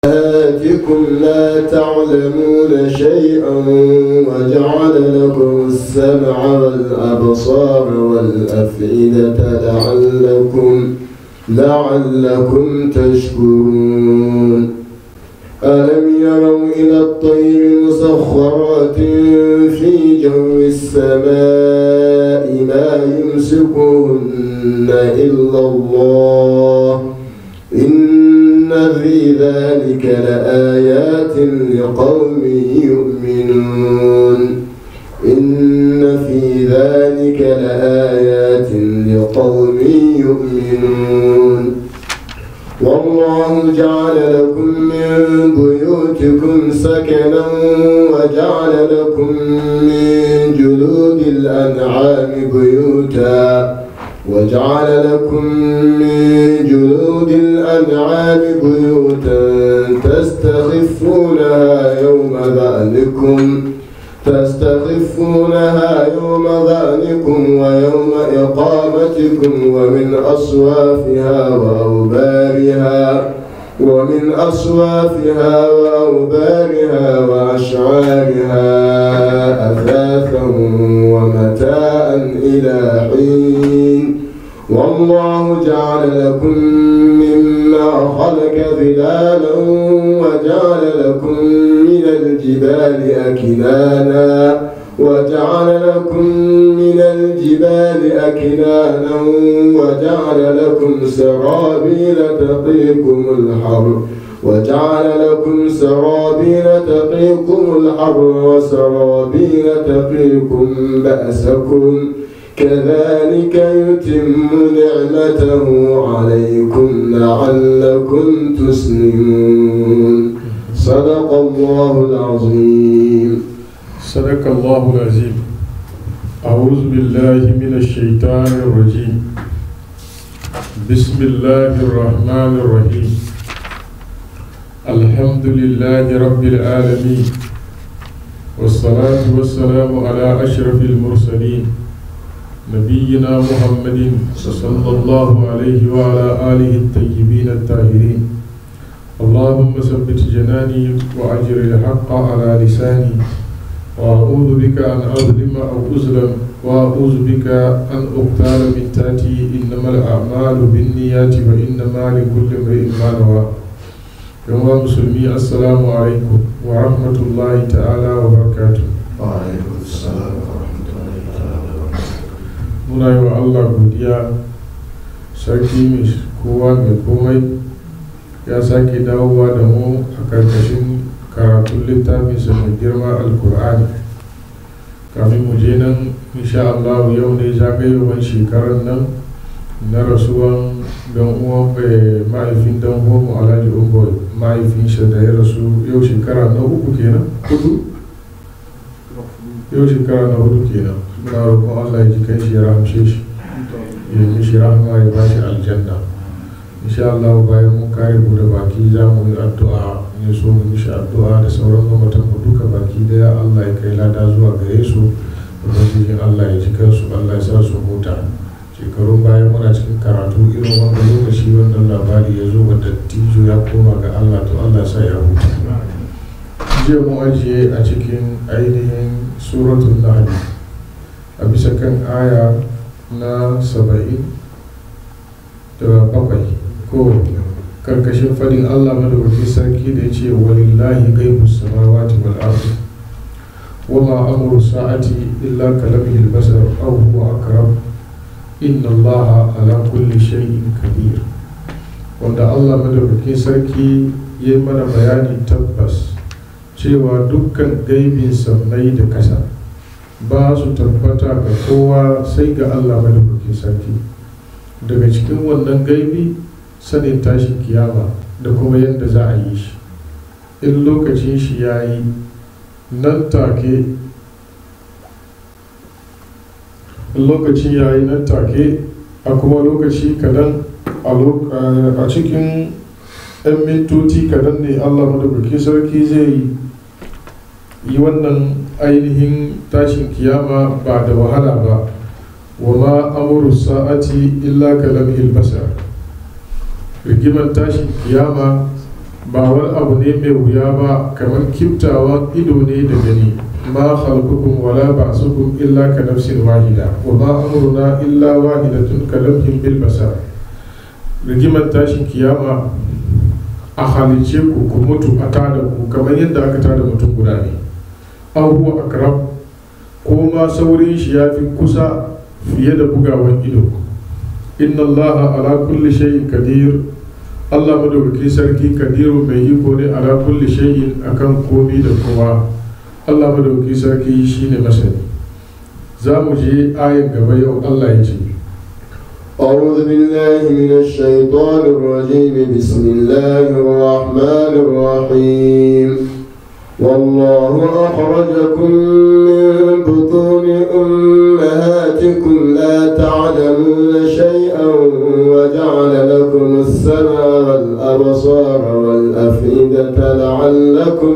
آتكم لا تعلمون شيئا وجعل لكم السمع والأبصار والأفئدة لعلكم لعلكم تشكرون ألم يروا إلى الطير مسخرات في جو السماء ما يمسكهن إلا الله إن في ذلك لآيات لقوم يؤمنون إن في ذلك لآيات لقوم يؤمنون والله جعل لكم من بيوتكم سكنا وجعل لكم من جلود الأنعام بيوتا وجعل لكم من جلود الأنعام بيوتا تستخفونها يوم ذأنكم تستخفونها يوم ذأنكم ويوم إقامتكم ومن أصوافها وأوبارها ومن أصوافها وأوبارها وأشعارها أثاثا ومتاء إلى حين والله جعل لكم مما خلق ظلالا وجعل لكم من الجبال أكنانا وجعل لكم من الجبال أكنانا وجعل لكم سرابيل تقيكم الحر وجعل لكم سرابيل تقيكم الحر وسرابيل تقيكم بأسكم كذلك يتم نعمته عليكم لعلكم تسلمون صدق الله العظيم صدق الله العظيم أعوذ بالله من الشيطان الرجيم بسم الله الرحمن الرحيم الحمد لله رب العالمين والصلاة والسلام على أشرف المرسلين نبينا محمد صلى الله عليه وعلى آله الطيبين الطاهرين اللهم ثبت جناني وأجر الحق على لساني وأعوذ بك أن أظلم أو أظلم وأعوذ بك أن أقتال من تاتي إنما الأعمال بالنيات وإنما لكل امرئ ما نوى يوم مسلمي السلام عليكم ورحمة الله تعالى وبركاته وعليكم السلام ورحمة الله تعالى وبركاته muna yi wa Allah godiya sarki mai kowa mai komai ya sake dawowa da mu a karkashin karatun littafinsa mai girma alkur'ani kafin mu je nan insha Allah yau ne zagayowar shekarar nan na rasuwan don uwan mahaifin don uwan alhaji umar mahaifinsa da ya rasu yau shekara na uku kenan hudu yau shekara na hudu kenan muna roƙon Allah ya ji kai shi ya rahamshe shi ya yi shi rahama ya bashi aljanna insha Allah bayan mun kare mu da baki za mu yi addu'a ne so mu mishi addu'a da sauran mamatan mu duka baki daya Allah ya kai lada zuwa gare su ubangijin Allah ya ji kansu Allah ya sa su huta shekarun bayan muna cikin karatu irin wanda lokaci wannan labari ya zo wa dattijo ya koma ga Allah to Allah ya sa ya huta jiya mu ajiye a cikin ainihin suratul nahl a bisa kan aya na saba'in da bakwai ko karkashin fadin Allah madawacin sarki da ya ce walillahi gaibu samawati wal ardi wama amru sa'ati illa kalamhi al-basar aw huwa aqrab inna Allah ala kulli shay'in kabir wanda Allah madawacin sarki ya mana bayani tabbas cewa dukkan gaibin sammai da kasa ba su tabbata ga kowa sai ga Allah madaukakin sarki daga cikin wannan gaibi sanin tashin kiyama da kuma yadda za a yi shi in lokacin shi ya yi nan take lokacin ya yi nan take a kuma lokaci kadan a cikin 'yan mintoci kadan ne Allah madaukakin sarki zai yi wannan ainihin tashin kiyama ba da wahala ba wa ma amuru sa'ati illa kalamhil basar rigiman tashin kiyama ba wani abu ne mai wuya ba kamar kiftawan ido ne da gani ma khalqukum wala ba'sukum illa ka nafsin wahida wa ma amruna illa wahidatun ka lamhin bil basar rigimar tashin kiyama a halice ku ku mutu a tada ku kamar yadda aka tada mutum guda ne aw huwa akrab ko ma saurin shi ya fi kusa fiye da bugawan ido inna allaha ala kulli shay'in kadir Allah madaukakin sarki kadiru mai iko ne ala kulli shay'in akan komi da kowa Allah madaukakin sarki shine masani za mu je ayin gaba yau Allah ya ce أعوذ بالله من الشيطان الرجيم بسم الله الرحمن الرحيم والله أخرجكم من بطون أمهاتكم لا تعلمون شيئا وجعل لكم السمع والأبصار والأفئدة لعلكم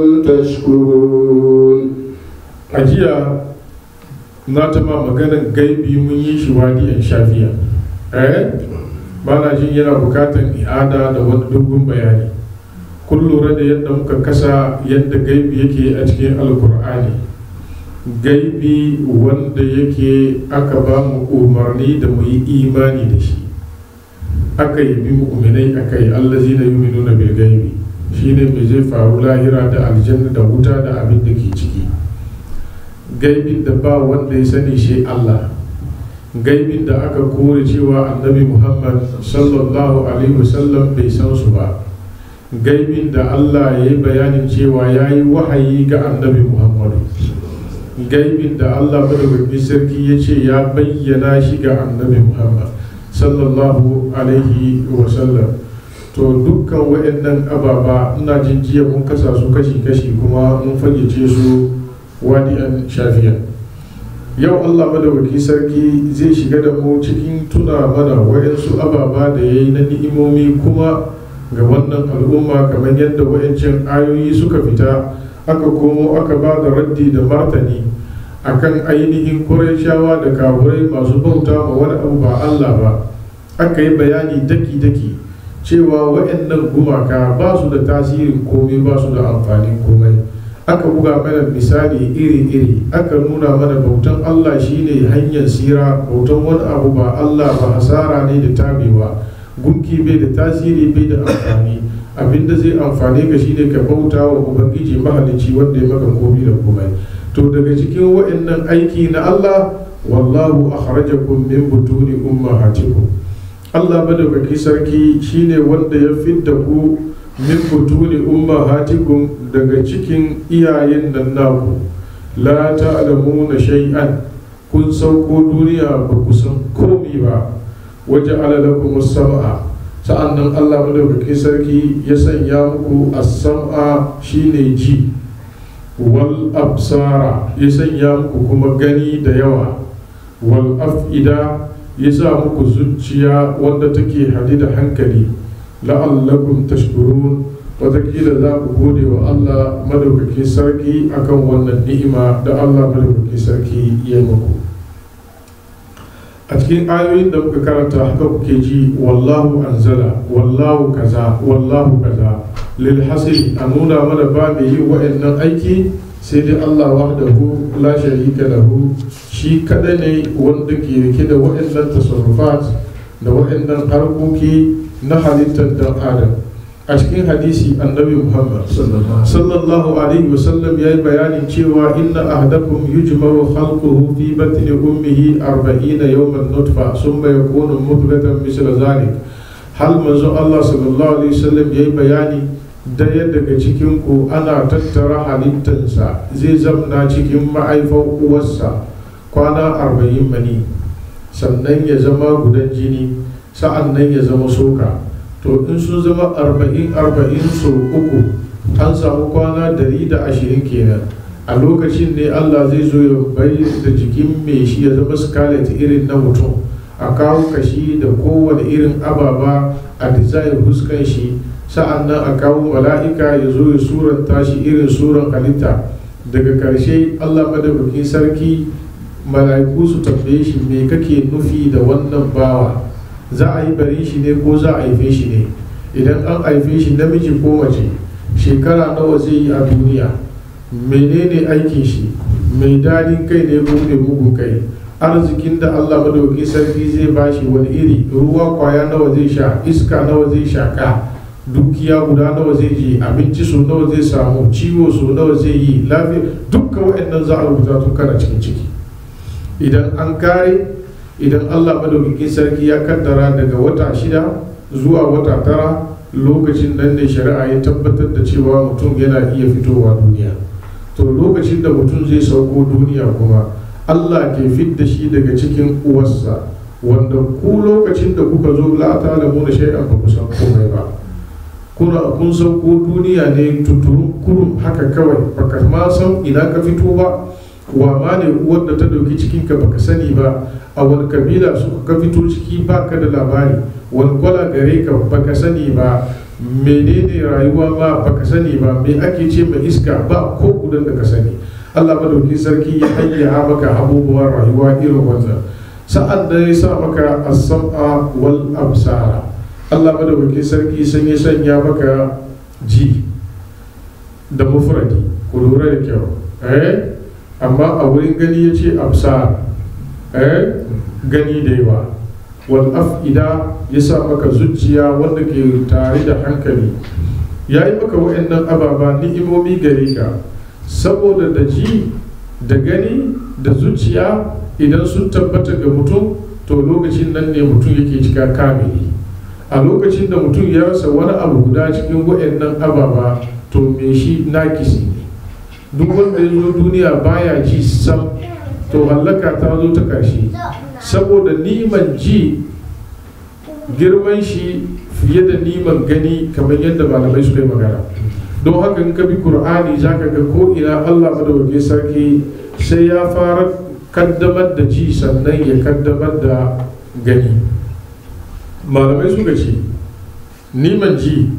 تشكرون ajiya na ta ma maganar gaibi mun yi shi wadi an shafiya eh ba na jin yana bukatan i'ada da wani dogon bayani kun lura da yadda muka kasa yadda gaibi yake a cikin alkur'ani gaibi wanda yake aka ba mu umarni da mu yi imani da shi aka yi bi mu'minai aka yi allazi na yi nuna bil gaibi shine mai zai faru lahira da aljanna da wuta da abin da ke ciki gaibin da ba wanda ya sani shi Allah gaibin da aka kore cewa annabi Muhammad sallallahu alaihi wasallam bai san su ba gaibin da Allah ya yi bayanin cewa ya yi wahayi ga annabi Muhammadu gaibin da Allah madaukakin sarki ya ce ya bayyana shi ga annabi Muhammad sallallahu alaihi wasallam to dukkan waɗannan ababa ina jin jiya mun kasa su kashi-kashi kuma mun fayyace su wadi'an shafiya yau allah madawaki sarki zai shiga da mu cikin tuna mana waɗansu ababa da ya yi na ni'imomi kuma ga wannan al'umma kamar yadda waɗancan ayoyi suka fita aka komo aka ba da raddi da martani akan ainihin kuraishawa da kaburai masu bauta ma wani abu ba allah ba aka yi bayani daki-daki cewa waɗannan gumaka ba su da tasirin komai ba su da amfanin komai aka buga mana misali iri-iri aka nuna mana bautan Allah shine hanyar sira bautan wani abu ba Allah ba hasara ne da tabewa gunki bai da tasiri bai da amfani abinda zai amfane ka shine ka bauta wa ubangiji mahalicci wanda ya maka komi da komai to daga cikin wa'annan aiki na Allah wallahu akhrajakum min butuni ummahatikum Allah madaukaki sarki shine wanda ya fidda ku min butuni ummahatikum daga cikin iyayen nan naku la ta'lamuna shay'an kun sauko duniya ba ku san komi ba waje lakum as-sam'a sa'annan Allah madaukaki sarki ya sanya muku as-sam'a shine ji wal absara ya sanya muku kuma gani da yawa wal af'ida ya sa muku zuciya wanda take hadi da hankali la'allakum tashkurun watakila za ku gode wa Allah madaukaki sarki akan wannan ni'ima da Allah madaukaki sarki ya muku a cikin ayoyin da muka karanta haka kuke ji wallahu anzala wallahu kaza wallahu kaza lil hasil a nuna mana ba mai yin wa'annan aiki sai dai Allah wahdahu la sharika lahu shi kada ne wanda ke rike da wa'annan tasarrufat da wa'annan harkoki na halittar dan adam a cikin hadisi annabi muhammad sallallahu alaihi wasallam ya yi bayanin cewa inna ahdakum yujmaru khalquhu fi batni ummihi arba'ina yawman nutfa summa yakunu mudghatan misla zalik hal manzo Allah sallallahu alaihi wasallam ya yi bayani daya daga cikin ku ana tattara halittansa zai zamna cikin ma'aifan uwarsa kwana arba'in mani sannan ya zama gudan jini sa'an nan ya zama soka to in sun zama arba'in arba'in so uku an samu kwana dari da ashirin kenan a lokacin ne allah zai zo ya bai da jikin mai shi ya zama scarlet irin na mutum a kawo kashi da kowane irin ababa a design huskan shi sa'an nan a kawo mala'ika ya zo ya suranta shi irin suran halitta daga karshe allah madaukakin sarki mala'iku su tambaye shi me kake nufi da wannan bawa za a yi bari shi ne ko za a haife shi ne idan an haife shi namiji ko mace shekara nawa zai yi a duniya menene aikin shi mai dadin kai ne ko mai mugun kai arzikin da Allah madauki sarki zai bashi wani iri ruwa kwaya nawa zai sha iska nawa zai shaka dukiya guda nawa zai ji abinci so nawa zai samu ciwo so nawa zai yi lafiya dukkan waɗannan za a rubuta tun kana cikin ciki idan an kare idan Allah madaukakin sarki ya kaddara daga wata shida zuwa wata tara lokacin nan ne shari'a ya tabbatar da cewa mutum yana iya fitowa duniya to lokacin da mutum zai sauko duniya kuma Allah ke fidda shi daga cikin uwarsa wanda ku lokacin da kuka zo la ta da mu shay'an ba ku san komai ba kuna kun sauko duniya ne tuturu kurum haka kawai baka ma san ina ka fito ba wa ma ne uwar da ta dauki cikin ka baka sani ba a wani kabila suka ka fito ciki baka da labari wani kwala gare ka baka sani ba menene rayuwa ma baka sani ba me ake ce mai iska ba ko gudan da ka sani Allah madauki sarki ya hayya maka abubuwan rayuwa irin wannan sa'an da ya sa maka as-sam'a wal absara Allah madauki sarki sun ya sanya maka ji da mufradi ku lura da kyau eh amma a wurin gani ya ce absar eh gani da yawa wal af'ida ya sa maka zuciya wanda ke tare da hankali ya yi maka wa'annan ababa ni'imomi gare ka saboda da ji da gani da zuciya idan sun tabbata ga mutum to lokacin nan ne mutum yake cika kamili a lokacin da mutum ya rasa wani abu guda cikin wa'annan ababa to me shi nakisi ne duk wanda ya zo duniya baya ji sam to hallaka ta zo ta ƙarshe saboda niman ji girman shi fiye da niman gani kamar yadda malamai suka yi magana don haka in ka bi qur'ani zaka ga ko ina Allah madawake sarki sai ya fara kaddamar da ji sannan ya kaddamar da gani malamai suka ce niman ji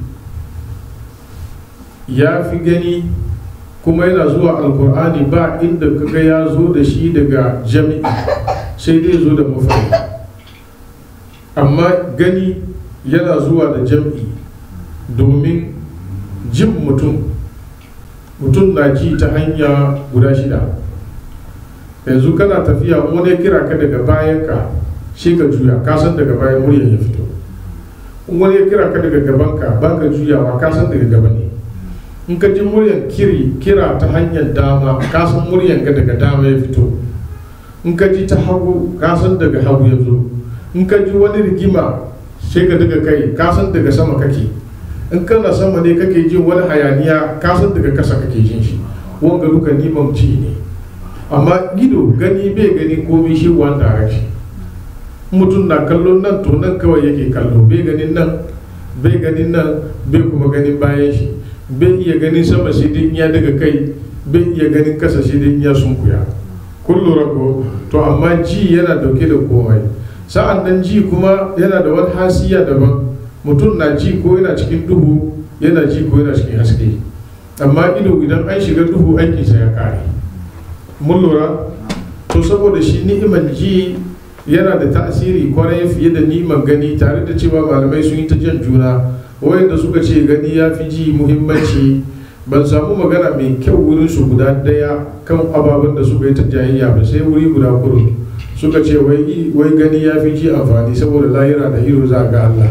ya fi gani kuma yana zuwa alkur'ani ba inda kaga ya zo da shi daga jami'i sai dai zo da mafari amma gani yana zuwa da jam'i domin jin mutum mutum na ji ta hanya guda shida yanzu kana tafiya wani kira ka daga bayan ka shi ka juya kasan daga bayan muryar ya fito wani ya kira ka daga gaban ka ba ka juyawa kasan daga gaba ne in ka ji muryar kiri kira ta hanyar dama kasan muryar ka daga dama ya fito in ka ji ta hagu kasan daga hagu ya zo in ka ji wani rigima sai ka daga kai kasan daga sama kake in kana sama ne kake jin wani hayaniya kasan daga kasa kake jin shi wanga duka niman ci ne amma gido gani bai gani komai shi one direction mutum na kallon nan to nan kawai yake kallo bai ganin nan bai ganin nan bai kuma ganin bayan shi bai iya ganin sama shi din ya daga kai bai iya ganin kasa shi din ya sunkuya kun lura ko to amma ji yana dauke da komai sa'an nan ji kuma yana da wani hasiya daban mutum na ji ko yana cikin duhu yana ji ko yana cikin haske amma ido idan an shiga duhu aikinsa ya kare mun lura to saboda shi ni'iman ji yana da tasiri kwarai fiye da ni'iman gani tare da cewa malamai sun yi ta jan juna wayanda suka ce gani ya fi ji muhimmanci ban samu magana mai kyau wurin su guda daya kan ababen da suka yi ta jayayya ba sai wuri guda kurun suka ce wai gani ya fi ji amfani saboda lahira da ido za ga Allah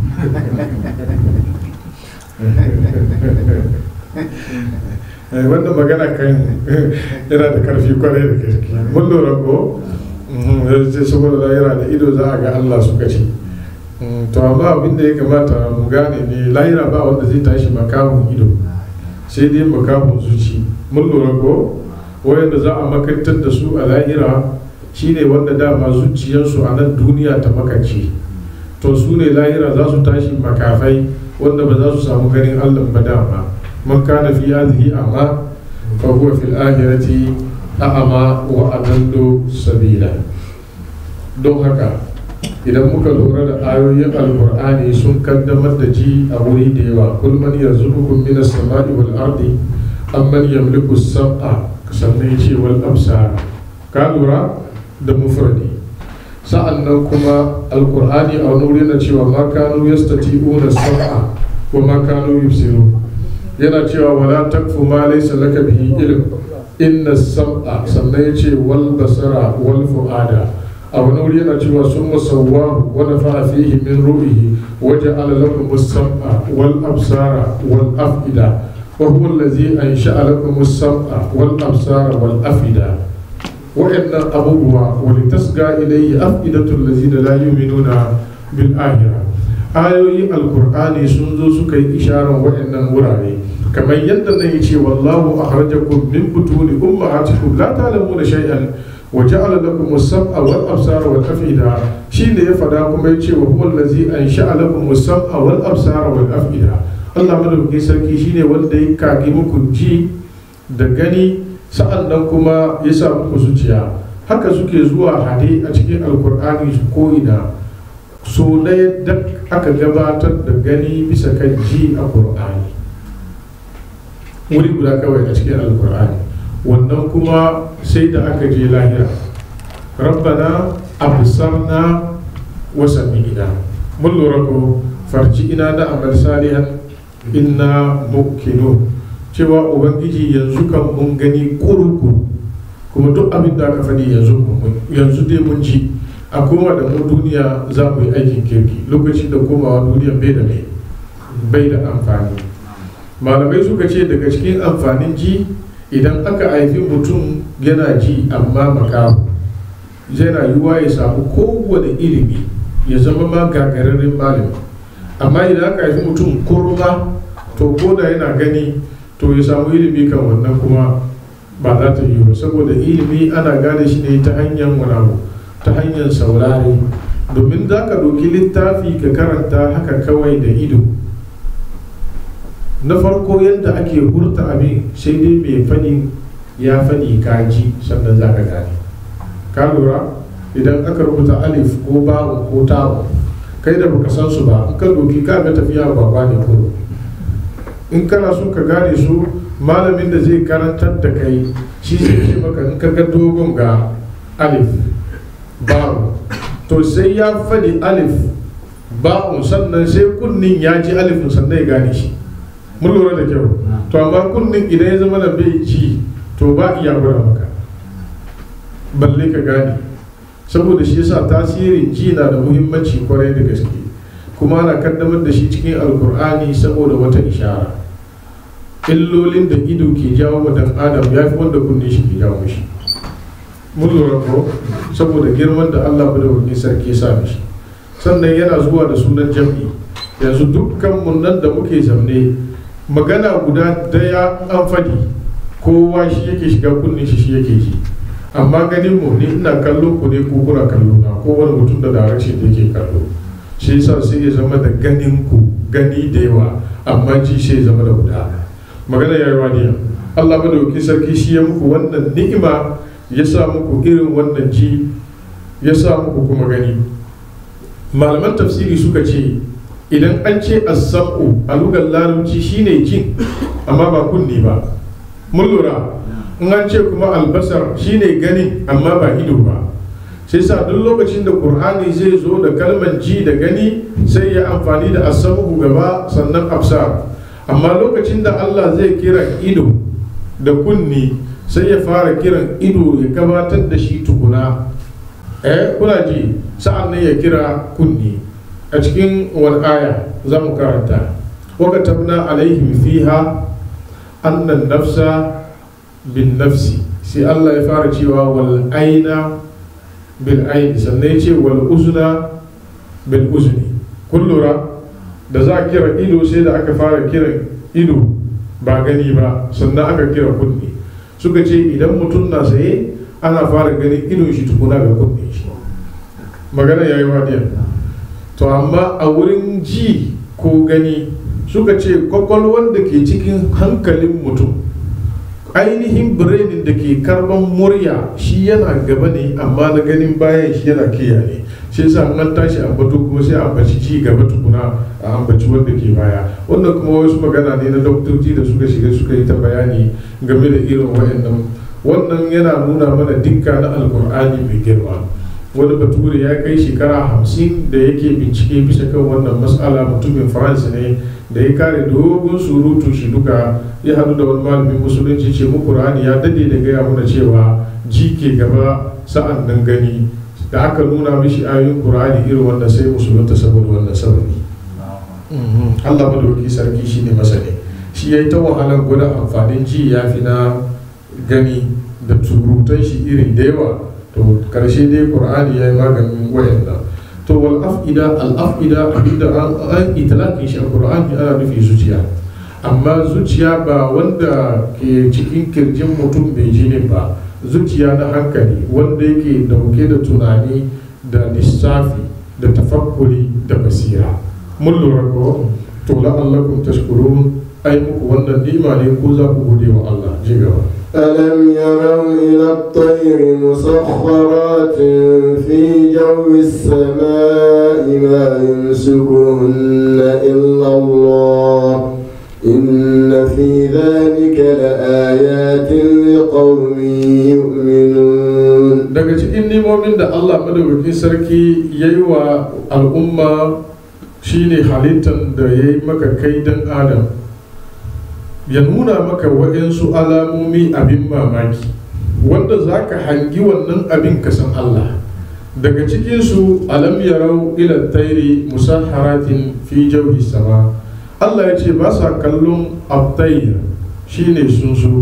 wannan magana kan yana da karfi kwarai da gaske mun lura ko sai saboda lahira da ido za a ga Allah suka ce to amma abin da ya kamata mu gane ne lahira ba wanda zai tashi makamun ido sai dai makamun zuci mun lura ko wayanda za a makantar da su a lahira shine wanda dama zuciyarsu a nan duniya ta makance to su ne lahira za su tashi makafai wanda ba za su samu ganin allah ba dama man kana fi hadhihi amma fa huwa fil akhirati a'ama wa adallu sabila don haka idan muka lura da ayoyin alkur'ani sun kaddamar da ji a wuri da yawa kul man yarzuqukum minas sama'i wal ardi amman yamliku as-sam'a sannan yace wal absara ka lura da mufradi sa'an nan kuma alkur'ani a wani wuri na cewa ma kanu yastati'una sam'a wa ma kanu yubsiru yana cewa wala takfu ma laysa laka bihi ilm inna sam'a sannan ya ce wal basara wal fu'ada a wani wuri yana cewa sun musawwahu wa nafa'a fihi min ruhihi wa ja'ala lakum as-sam'a wal absara wal af'ida wa huwa allazi ansha'a lakum as-sam'a wal absara wal af'ida wa'annan abubuwa wa litasga ilayhi af'idatul ladzina la yu'minuna bil akhirah ayoyi alkur'ani sun zo suka yi isharar waɗannan wurare kamar yadda na yi ce wallahu akhrajakum min butuni ummahatikum la ta'lamuna shay'an wa ja'ala lakum as-sam'a wal absara wal af'ida shine ya fada kuma yace wa huwa allazi ansha'a lakum as-sam'a wal absara wal af'ida Allah madaukakin sarki shine wanda ya kage muku ji da gani sa'an nan kuma ya sa muku zuciya haka suke zuwa hade a cikin alkur'ani su ko'ina so ɗaya da aka gabatar da gani bisa kan ji a ƙur'ani wuri guda kawai a cikin alkur'ani wannan kuma sai da aka je lahira rabbana absarna wa sami'na mun lura ko farji ina da amal salihan inna mukkinu cewa ubangiji yanzu kan mun gani kurukuru kuma duk abin da aka faɗi yanzu dai mun ji a koma da mu duniya za mu yi aikin kirki lokacin da komawa duniya bai da mai bai da amfani malamai suka ce daga cikin amfanin ji idan aka haifi mutum yana ji amma makamu yana yiwuwa ya samu kowane ilimi ya zama ma gagararren malami amma idan aka haifi mutum kurma to ko da yana gani to ya samu ilimi kan wannan kuma ba za ta yi ba saboda ilimi ana gane shi ne ta hanyar wani abu ta hanyar saurare domin za ka ɗauki littafi ka karanta haka kawai da ido na farko yadda ake hurta abin sai dai mai fani ya fani kaji sannan za ka gane ka lura idan aka rubuta alif ko ba'un ko ta'un kai da baka san su ba in ka doki ka ga tafiya ba ne ko in kana so ka gane su malamin da zai karantar da kai shi zai ce maka in ka ga dogon ga alif ba'un to sai ya faɗi alif ba'un sannan sai kunnin ya ji alifin sannan ya gane shi mun lura da kyau to amma kunnin idan ya zama da bai ji to ba iya gwada maka balle ka gane saboda shi yasa tasirin ji na da muhimmanci kwarai da gaske kuma ana kaddamar da shi cikin alkur'ani saboda wata ishara illolin da ido ke jawo wa dan adam ya fi wanda kunne shi ke jawo mishi mun lura ko saboda girman da Allah da wani sarki sa mishi sannan yana zuwa da sunan jam'i yanzu dukkan mun nan da muke zamne magana guda daya an fadi kowa shi yake shiga kunne shi shi yake ji amma ganin mu ni ina kallo ku ne ko kuna kallo na ko wani mutum da direction da yake kallo shi yasa sai ya zama da ganin ku gani da yawa amma ji sai ya zama da guda magana ya yi waniya Allah madauki sarki shi ya muku wannan ni'ima ya sa muku irin wannan ji ya sa muku kuma gani malaman tafsiri suka ce idan an ce as-sam'u a lugar larabci shine jin amma ba kunni ba mun lura in an ce kuma albasar shine gani amma ba ido ba sai sa duk lokacin da qur'ani zai zo da kalmar ji da gani sai ya amfani da as-sam'u gaba sannan absar amma lokacin da Allah zai kira ido da kunni sai ya fara kiran ido ya gabatar da shi tukuna eh kuna ji sa'an nan ya kira kunni a cikin wani aya za mu karanta waka tabna alaihim fiha annan nafsa bin nafsi sai Allah ya fara cewa wal aina bil aini sannan ya ce wal uzna bil uzni kun lura da za a kira ido sai da aka fara kiran ido ba gani ba sannan aka kira kunni suka ce idan mutum na saye ana fara ganin idon shi tukuna ga kunne shi magana ya yi wadiya to amma a wurin ji ko gani suka ce kwakwalwar da ke cikin hankalin mutum ainihin birenin da ke karban murya shi yana gaba ne amma na ganin bayan shi yana kiyaye shi yasa an tashi ambato kuma sai ambaci ci gaba tukuna a ambaci wanda ke baya wannan kuma wasu magana ne na doktoci da suka shiga suka yi ta bayani game da irin wayannan wannan yana nuna mana dukka na alkur'ani mai girma wani bature ya kai shekara hamsin da yake bincike bisa kan wannan matsala mutumin france ne da ya kare dogon surutu shi duka ya hadu da wani malamin musulunci ce mu qur'ani ya dade da gaya mana cewa ji ke gaba sa'an nan gani da aka nuna mishi ayoyin qur'ani irin wanda sai musulunta saboda wannan sababi Allah madauki sarki shine masani shi yayi ta wahalar gwada amfanin ji ya fi na gani da surutan shi irin da yawa to karshe dai qur'ani yayi maganin wayannan to wal afida al afida abinda an itlaqin shi qur'ani ana nufi zuciya amma zuciya ba wanda ke cikin kirjin mutum bai jinin ba zuciya na hankali wanda yake dauke da tunani da lissafi da tafakkuri da basira mun lura ko to la'allakum tashkurun ai muku wannan nima ne ko za ku gode wa Allah ji gaba ألم يروا إلى الطير مسخرات في جو السماء ما يمسكهن إلا الله إن في ذلك لآيات لقوم يؤمنون daga cikin nimomin da Allah madaukakin sarki ya yi wa al'umma shine halittar da ya yi maka kai dan adam ya nuna maka waɗansu alamomi abin mamaki wanda za ka hangi wannan abin ka san Allah daga cikinsu alam yarau ila tairi musaharatin fi jauhi sama Allah ya ce ba sa kallon abtayya shine sunsu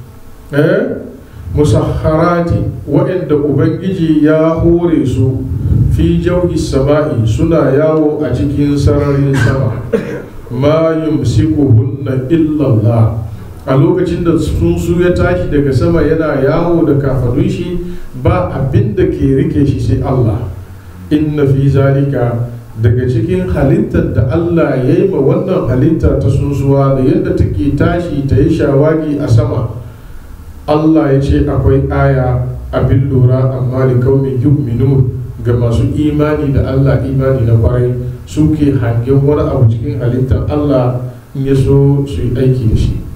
eh musahharati waɗanda ubangiji ya hore su fi jauhi sama'i suna yawo a cikin sararin sama ma yumsikuhunna illallah a lokacin da tsuntsu ya tashi daga sama yana yawo da kafadun shi ba abin da ke rike shi sai Allah inna fi zalika daga cikin halittar da Allah ya yi ma wannan halitta ta tsuntsuwa da yadda take tashi ta yi shawagi a sama Allah ya ce akwai aya abin lura amma da kaumin yu'minun ga masu imani da Allah imani na kwarai suke hangen wani abu cikin halittar Allah in ya so su yi aiki da shi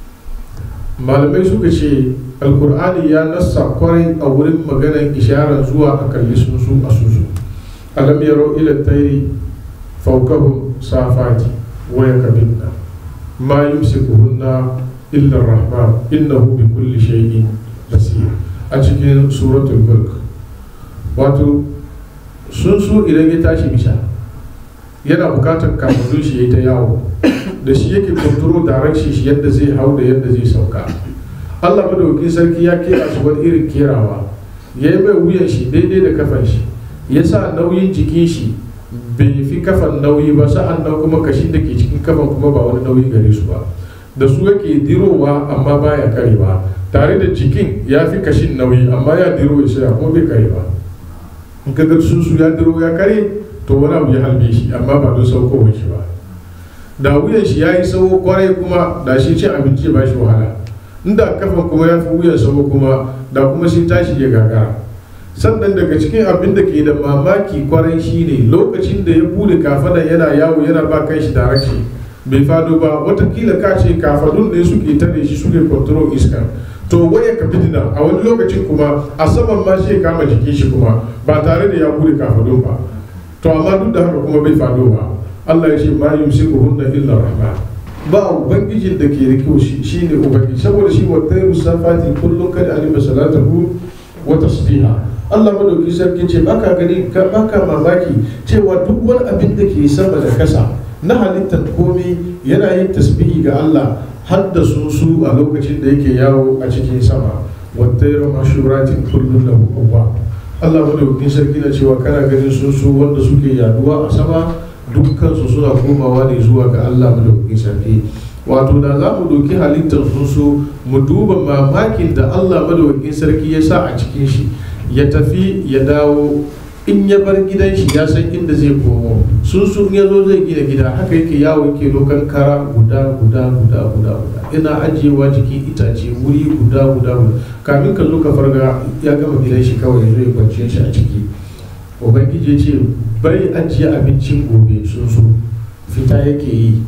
malamai suka ce alkur'ani ya nassa kwarai a wurin maganar isharar zuwa a kalli sunsu a susu alam yaro ila tairi faukahun safati waya kabinna ma yumsikuhunna illa rahman innahu bi kulli shay'in basir a cikin suratul mulk wato sunsu idan ya tashi bisa yana bukatar kamannin shi ya ta yawo da shi yake kontrol direction shi yadda zai hau da yadda zai sauka allah madaukakin sarki ya kera su wani irin kerawa ya yi mai wuyan shi daidai da kafan shi ya sa nauyin jikin shi bai fi kafan nauyi ba sa'an nan kuma kashin da ke cikin kafan kuma ba wani nauyi gare su ba da su yake dirowa amma baya karewa tare da jikin ya fi kashin nauyi amma ya diro ya saya kuma bai kare ba in ka ga sun su ya diro ya kare to wani abu ya halbe shi amma ba don saukowar shi ba da wuyan shi ya yi sauko kwarai kuma da shi cin abinci ba shi wahala inda kafan kuma ya fi wuyan sauko kuma da kuma shi tashi ya gagara sannan daga cikin abin da ke da mamaki kwarai shi ne lokacin da ya bude kafadan yana yawo yana ba kai shi direction bai fado ba watakila ka ce kafadun ne suke tare shi suke control iska to waya ka fitina a wani lokacin kuma a saman ma shi kama jikin shi kuma ba tare da ya bude kafadun ba to amma duk da haka kuma bai fado ba Allah ya ce ma yumsikuhunna illa rahman ba ubangijin da ke rike shi shine ubangiji saboda shi wa tayru safati kullun kad alima salatahu wa tasbiha Allah madauki sarki ce baka gani ka baka mamaki cewa duk wani abin da ke sama da kasa na halittar komai yana yin tasbihi ga Allah har da su su a lokacin da yake yawo a cikin sama wa tayru mashuratin kullun lahu awwab Allah madaukakin sarki na cewa kana ganin sun su wanda suke yaduwa a sama dukkansu suna komawa ne zuwa ga Allah madaukakin sarki wato da za mu doki halittar sun su mu duba mamakin da Allah madaukakin sarki ya sa a cikin shi ya tafi ya dawo in ya bar gidan shi ya san inda zai komo sun su in ya zo zai gina gida haka yake yawo yake dokan kara guda guda guda guda guda ina ajiyewa jikin itace wuri guda guda guda kamin ka zo ka farga ya gama gidan shi kawai ya zo ya kwanciyar shi a ciki ubangiji ya ce bai ajiye abincin gobe sun so fita yake yi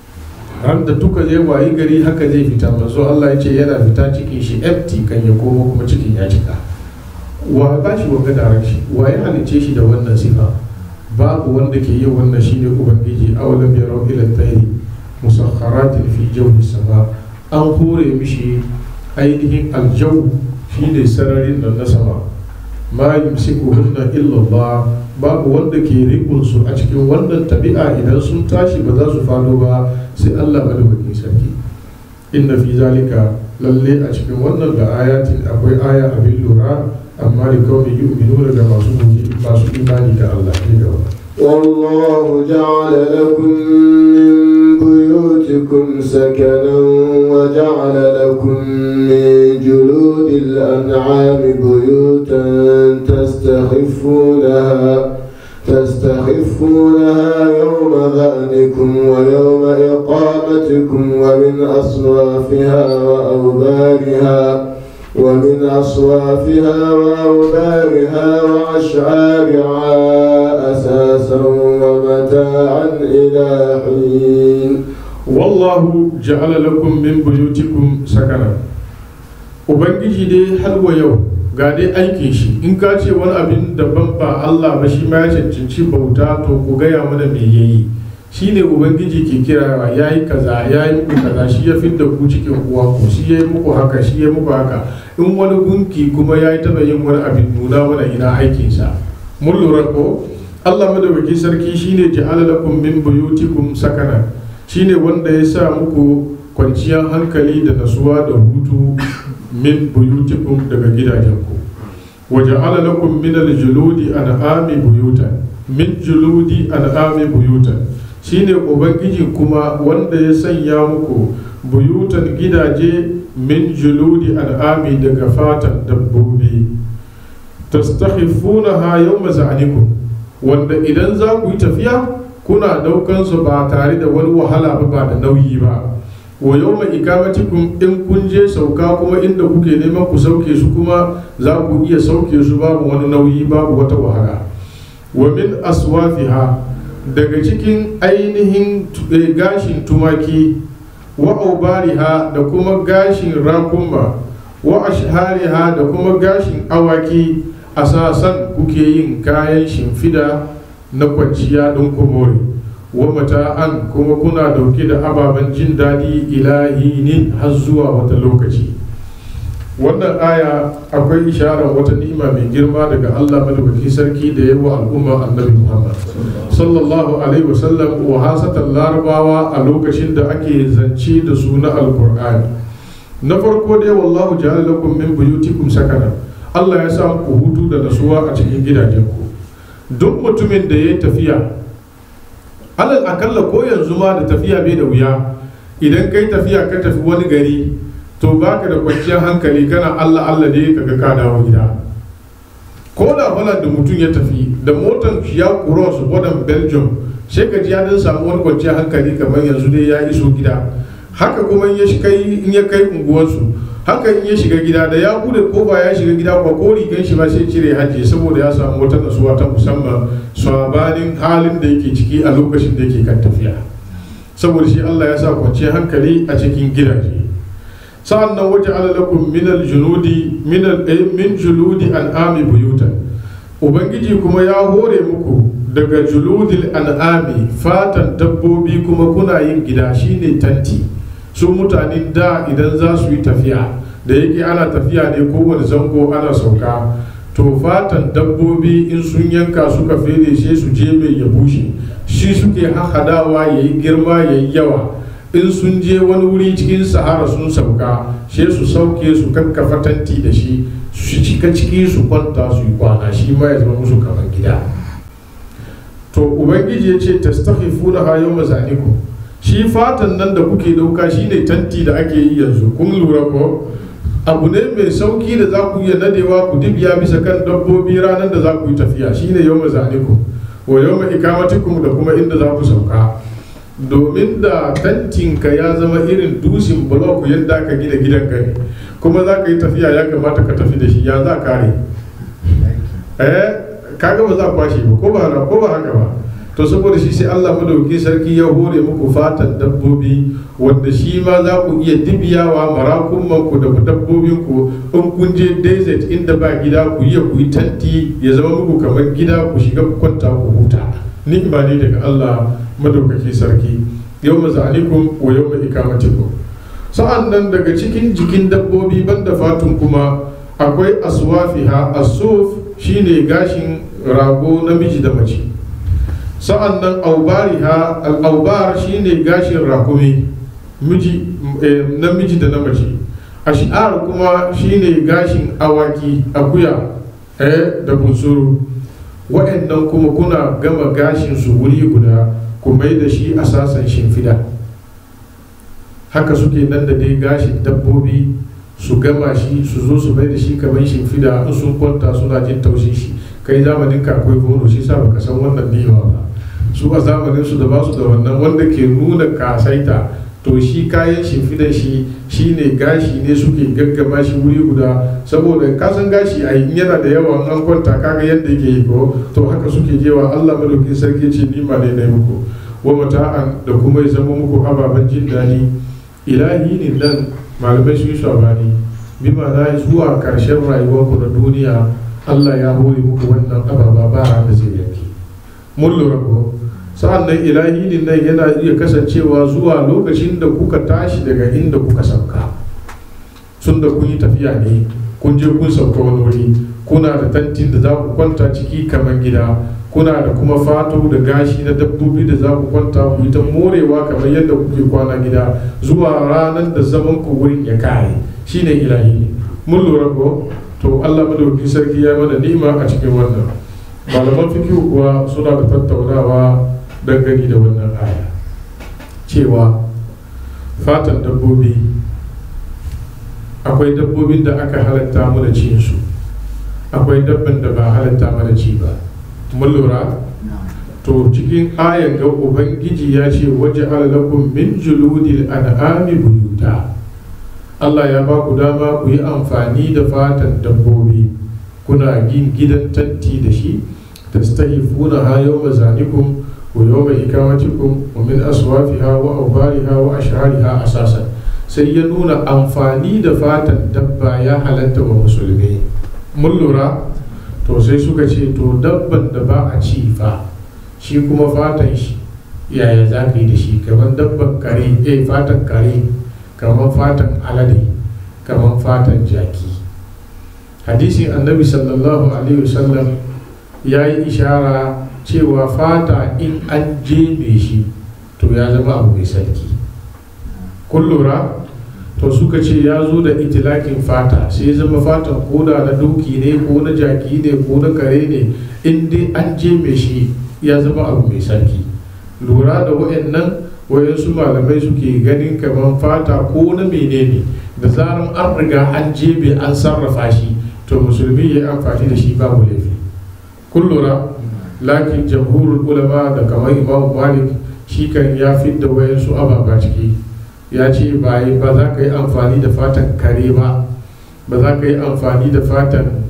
ran da duka zai wayi gari haka zai fita manzo Allah ya ce yana fita cikin shi empty kan ya komo kuma cikin ya cika wa ba shi wanga direction wa ya halicce shi da wannan sifa babu wanda ke yin wannan shine ubangiji awalam yarau ila tayri musakharatin fi jawhi sama an hore mishi ainihin aljaw shine sararin nan na sama ma yumsikuhunna illa Allah babu wanda ke rikun su a cikin wannan tabi'a idan sun tashi ba za su fado ba sai Allah madawaki sarki inna fi zalika lalle a cikin wannan da ayatin akwai aya abin lura amma da kawai yu'minu daga masu masu imani da Allah ne gaba والله جعل لكم من بيوتكم سكنا وجعل لكم من جلود الأنعام بيوتا تستخفونها تستخفونها يوم ذأنكم ويوم إقامتكم ومن أصوافها وأوبارها ومن أصوافها وأوبارها وأشعارها أساسا ومتاعا إلى حين wallahu ja'ala lakum min buyutikum sakana ubangiji dai har wa yau ga dai aikin shi in ka ce wani abin daban ba Allah ba shi ma ya cancanci bauta to ku gaya mana me yayi shine ubangiji ke kira ya yi kaza ya yi muku kaza shi ya fidda ku cikin uwa ku shi ya yi muku haka shi ya yi muku haka in wani gunki kuma ya yi taba yin wani abin nuna mana ina aikinsa mun lura ko Allah madawaki sarki shine ja'ala lakum min buyutikum sakana shine wanda ya sa muku kwanciyar hankali da nasuwa da hutu min buyutikum daga gidajenku waje ala lakum min aljuludi an'ami buyutan min juludi an'ami buyutan shine ubangiji kuma wanda ya sanya muku buyutan gidaje min juludi an'ami daga fatan dabbobi tastakhifunaha yawma za'anikum wanda idan za ku yi tafiya kuna daukan su ba tare da wani wahala ba ba da nauyi ba wa yau mai ikamatikum in kun je sauka kuma inda kuke neman ku sauke su kuma za ku iya sauke su babu wani nauyi babu wata wahala wa min aswafiha daga cikin ainihin gashin tumaki wa aubariha da kuma gashin rakumma wa ashhariha da kuma gashin awaki asasan kuke yin kayan shimfida na kwanciya ɗin kumori wa mata'an kuma kuna dauke da ababen jin daɗi ilahinin har zuwa wata lokaci wannan aya akwai isharar wata ni'ima mai girma daga Allah madaukakin sarki da yawa al'umma annabi Muhammad sallallahu alaihi wasallam wa hasatan larabawa a lokacin da ake zance da su na alkur'ani na farko dai wallahu ja'ala lakum min buyutikum sakana Allah ya sa ku hutu da nasuwa a cikin gidajenku duk mutumin da ya yi tafiya alal akalla ko yanzu ma da tafiya bai da wuya idan kai tafiya ka tafi wani gari to baka da kwanciyar hankali kana allah allah ne kaga ka dawo gida ko da holland da mutum ya tafi da motan ya cross border belgium sai ka ji ya dan samu wani kwanciyar hankali kamar yanzu dai ya iso gida haka kuma in ya kai unguwarsu haka in ya shiga gida da ya bude kofa ya shiga gida ba ko rigan shi ba sai cire hajji saboda ya samu wata nasuwa ta musamman sabanin halin da yake ciki a lokacin da yake kan tafiya saboda shi Allah ya sa kwanciyar hankali a cikin gidaje sa'an nan waje alalakum min aljunudi min min juludi an'ami buyutan ubangiji kuma ya hore muku daga juludil an'ami fatan dabbobi kuma kuna yin gida shine tanti su mutanen da idan za su yi tafiya da yake ana tafiya ne kowane zango ana sauka to fatan dabbobi in sun yanka suka fere sai su je mai ya bushe shi suke hahadawa ya yi girma ya yi yawa in sun je wani wuri cikin sahara sun sauka sai su sauke su kakkafa tanti da shi su cika ciki su kwanta su yi kwana shi ma ya zama musu kamar gida to ubangiji ya ce tastakhifuna ha yawma zanikum shi fatan nan da kuke dauka shine tanti da ake yi yanzu kun lura ko abu ne mai sauki da za ku iya nadewa ku dibiya bisa kan dabbobi ranar da za ku yi tafiya shine yau mazaniku wa yau ikamatikum da kuma inda za ku sauka domin da tantinka ya zama irin dusin blok yadda aka gina gidan gani kuma za ka yi tafiya ya kamata ka tafi da shi ya za kare eh kaga ba za kwashe ba ko ba ko ba haka ba to saboda shi sai Allah madauki sarki ya hore muku fatan dabbobi wanda shi ma za ku iya dibiyawa marakunman ku da dabbobin ku in kun je desert inda ba gida ku iya ku yi tanti ya zama muku kamar gida ku shiga ku kwanta ku huta ni'ima ne daga Allah madaukaki sarki yau mazalikum wa yau ikamatikum sa'an nan daga cikin jikin dabbobi banda fatun kuma akwai aswafiha asuf shine gashin rago namiji da mace sa'an nan aubariha al'aubar shine gashin rakumi miji namiji da na mace ash'ar kuma shine gashin awaki akuya eh da bunsuru wa'annan kuma kuna gama gashin su wuri guda ku mai da shi a sasan shimfida haka suke nan da dai gashin dabbobi su gama shi su zo su mai da shi kamar shimfida in sun kwanta suna jin taushin shi kai zamanin ka akwai gono shi sa baka san wannan ni'ima ba su a zamanin su da ba su da wannan wanda ke nuna kasaita to shi kayan shimfidan shi shine gashi ne suke gaggama shi wuri guda saboda kasan gashi a yana da yawa an kwanta kaga yadda yake yi ko to haka suke jewa Allah madaukin sarki ce nima ne na muku wa mata'an da kuma ya zama muku ababen jin daɗi ilahi ne nan malamai sun yi sabani bi ma'ana zuwa karshen rayuwarku na duniya Allah ya hore muku wannan ababa ba da zai yanki mun lura ko sa'an nan ilahi din nan yana iya kasancewa zuwa lokacin da kuka tashi daga inda kuka sauka sun da kun yi tafiya ne kun je kun sauka wani wuri kuna da tantin da za ku kwanta ciki kamar gida kuna da kuma fato da gashi na dabbobi da za ku kwanta ku yi ta morewa kamar yadda kuke kwana gida zuwa ranar da zaman ku wurin ya kare shine ilahi ne mun lura ko to Allah madaukakin sarki ya mana ni'ima a cikin wannan malaman fikihu kuwa suna da tattaunawa dangane da wannan aya cewa fatan dabbobi akwai dabbobin da aka halatta mana cin su akwai dabban da ba halatta mana ci ba mun lura to cikin ayan ga ubangiji ya ce waje lakum min juludil an'ami buyuta Allah ya ba ku dama ku yi amfani da fatan dabbobi kuna yin gidan tanti da shi tastahifuna ha yawma zanikum ويوم إقامتكم ومن أصوافها وأوبارها وأشعارها أساسا sai ya nuna amfani da fatan dabba ya halatta wa musulmi mun lura to sai suka ce to dabban da ba a ci fa shi kuma fatan shi yaya za ka yi da shi kamar dabban kare eh fatan kare kamar fatan alade kamar fatan jaki hadisin annabi sallallahu alaihi wasallam ya yi ishara cewa fata in an jeme shi to ya zama abu mai sarki kun lura to suka ce ya zo da itilakin fata sai ya zama fatan koda na doki ne ko na jaki ne ko na kare ne in dai an jeme shi ya zama abu mai sarki lura da wa'annan wayansu malamai suke ganin kamar fata ko na menene da zaran an riga an jebe an sarrafa shi to musulmi ya yi amfani da shi babu laifi kun lura lakin jamhurul ulama da kamar imam malik shi kan ya da wayansu ababa ciki ya ce ba ba za ka yi amfani da fatan kare ba ba za ka yi amfani da fatan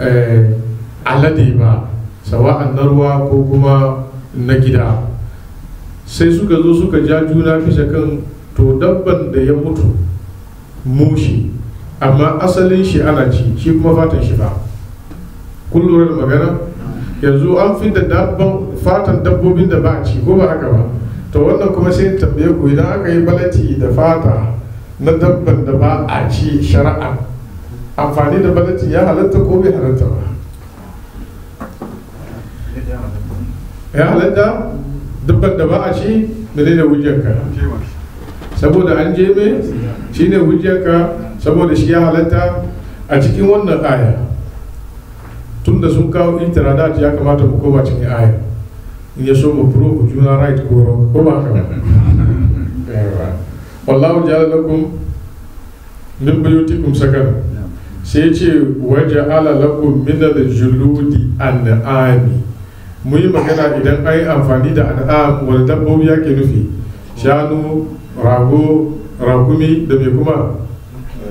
alade ba sawa'an na ruwa ko kuma na gida sai suka zo suka ja juna bisa kan to dabban da ya mutu mushi amma asalin shi ana ci shi kuma fatan shi ba kun lura da magana yanzu an fi da dabban fatan dabbobin da ba a ci ko ba haka ba to wannan kuma sai tambaye ku idan aka yi balati da fata na dabban da ba a ci shari'a amfani da balati ya halatta ko bai halatta ba ya halatta dabban da ba a ci mene ne hujjarka saboda an je me shi ne hujjarka saboda shi ya halatta a cikin wannan aya tun da sun kawo itiradat ya kamata mu koma cikin aya in ya so mu prove juna right ko wrong ko ba haka ba wallahu ja'ala lakum min buyutikum sakan sai ce waja'ala lakum min al-juludi an'ami mu yi magana idan an yi amfani da an'am wani dabbobi yake nufi shanu rago rakumi da mai kuma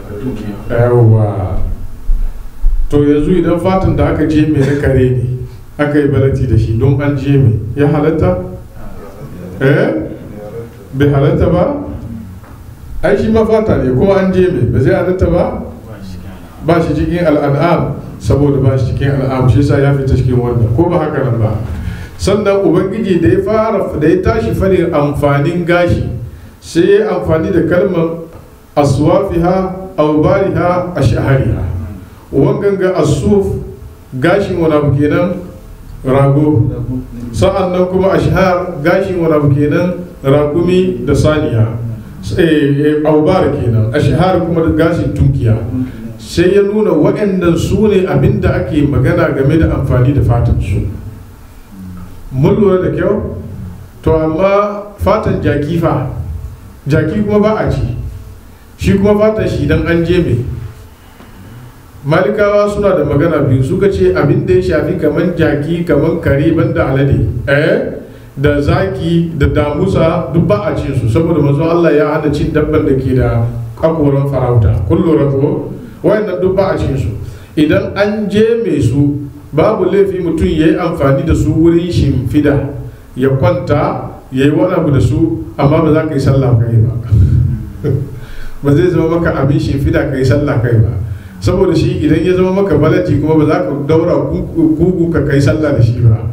yawa to yanzu idan fatan da aka je mai na kare ne aka yi balati da shi don an je mai ya halatta eh bai halatta ba ai shi ma fata ne ko an je mai ba zai halatta ba ba shi cikin al'an'am saboda ba shi cikin al'am shi yasa ya fita cikin wannan ko ba haka nan ba sannan ubangiji da ya fara da ya tashi fadin amfanin gashi sai ya amfani da kalmar aswafiha aubariha ashahariha wangan ga asuf gashin wani abu kenan rago sa'an nan kuma ashhar gashin wani abu kenan ragumi da saniya aubar kenan ashhar kuma da gashin tunkiya sai ya nuna waɗannan su ne abinda ake magana game da amfani da fatan su mun lura da kyau to amma fatan jaki fa jaki kuma ba a ci shi kuma fatan shi dan an je mai malikawa suna da magana biyu suka ce abin da ya shafi kamar jaki kamar kare banda alade eh da zaki da damusa duk ba a cin su saboda manzo Allah ya hana cin dabban da ke da hakoran farauta kun lura ko wayannan duk ba a cin su idan an je mai su babu laifi mutum ya yi amfani da su wurin shimfida ya kwanta ya yi wani abu da su amma ba za ka yi sallah kai ba ba zai zama maka abin shimfida ka yi sallah kai ba saboda shi idan ya zama maka balaji kuma ba za ka daura kugu ka kai sallah da shi ba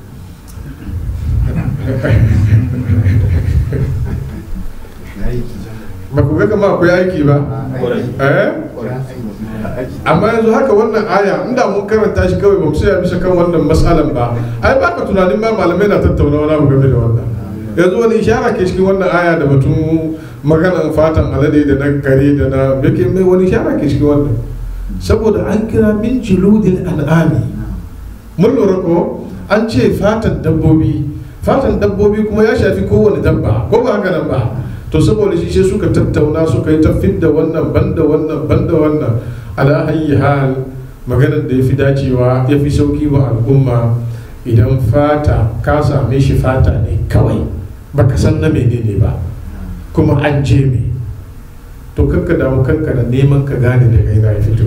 ba ku ga kama akwai aiki ba eh amma yanzu haka wannan aya inda mun karanta shi kawai ba mu sai bisa kan wannan matsalan ba ai ba ka tunanin ba malamai na tattauna wani abu game da wannan yanzu wani ishara ke cikin wannan aya da batun maganan fatan alade da na kare da na yake mai wani ishara ke cikin wannan saboda an kira min juludil al'ami mun lura ko an ce fatan dabbobi fatan dabbobi kuma ya shafi kowane dabba ko ba haka nan ba to saboda shi sai suka tattauna suka yi ta fidda wannan banda wannan banda wannan ala hayyi hal maganar da ya fi dacewa ya fi sauki wa al'umma idan fata ka same shi fata ne kawai baka san na menene ba kuma an je me to kanka damu kanka da neman ka gane da kai na fito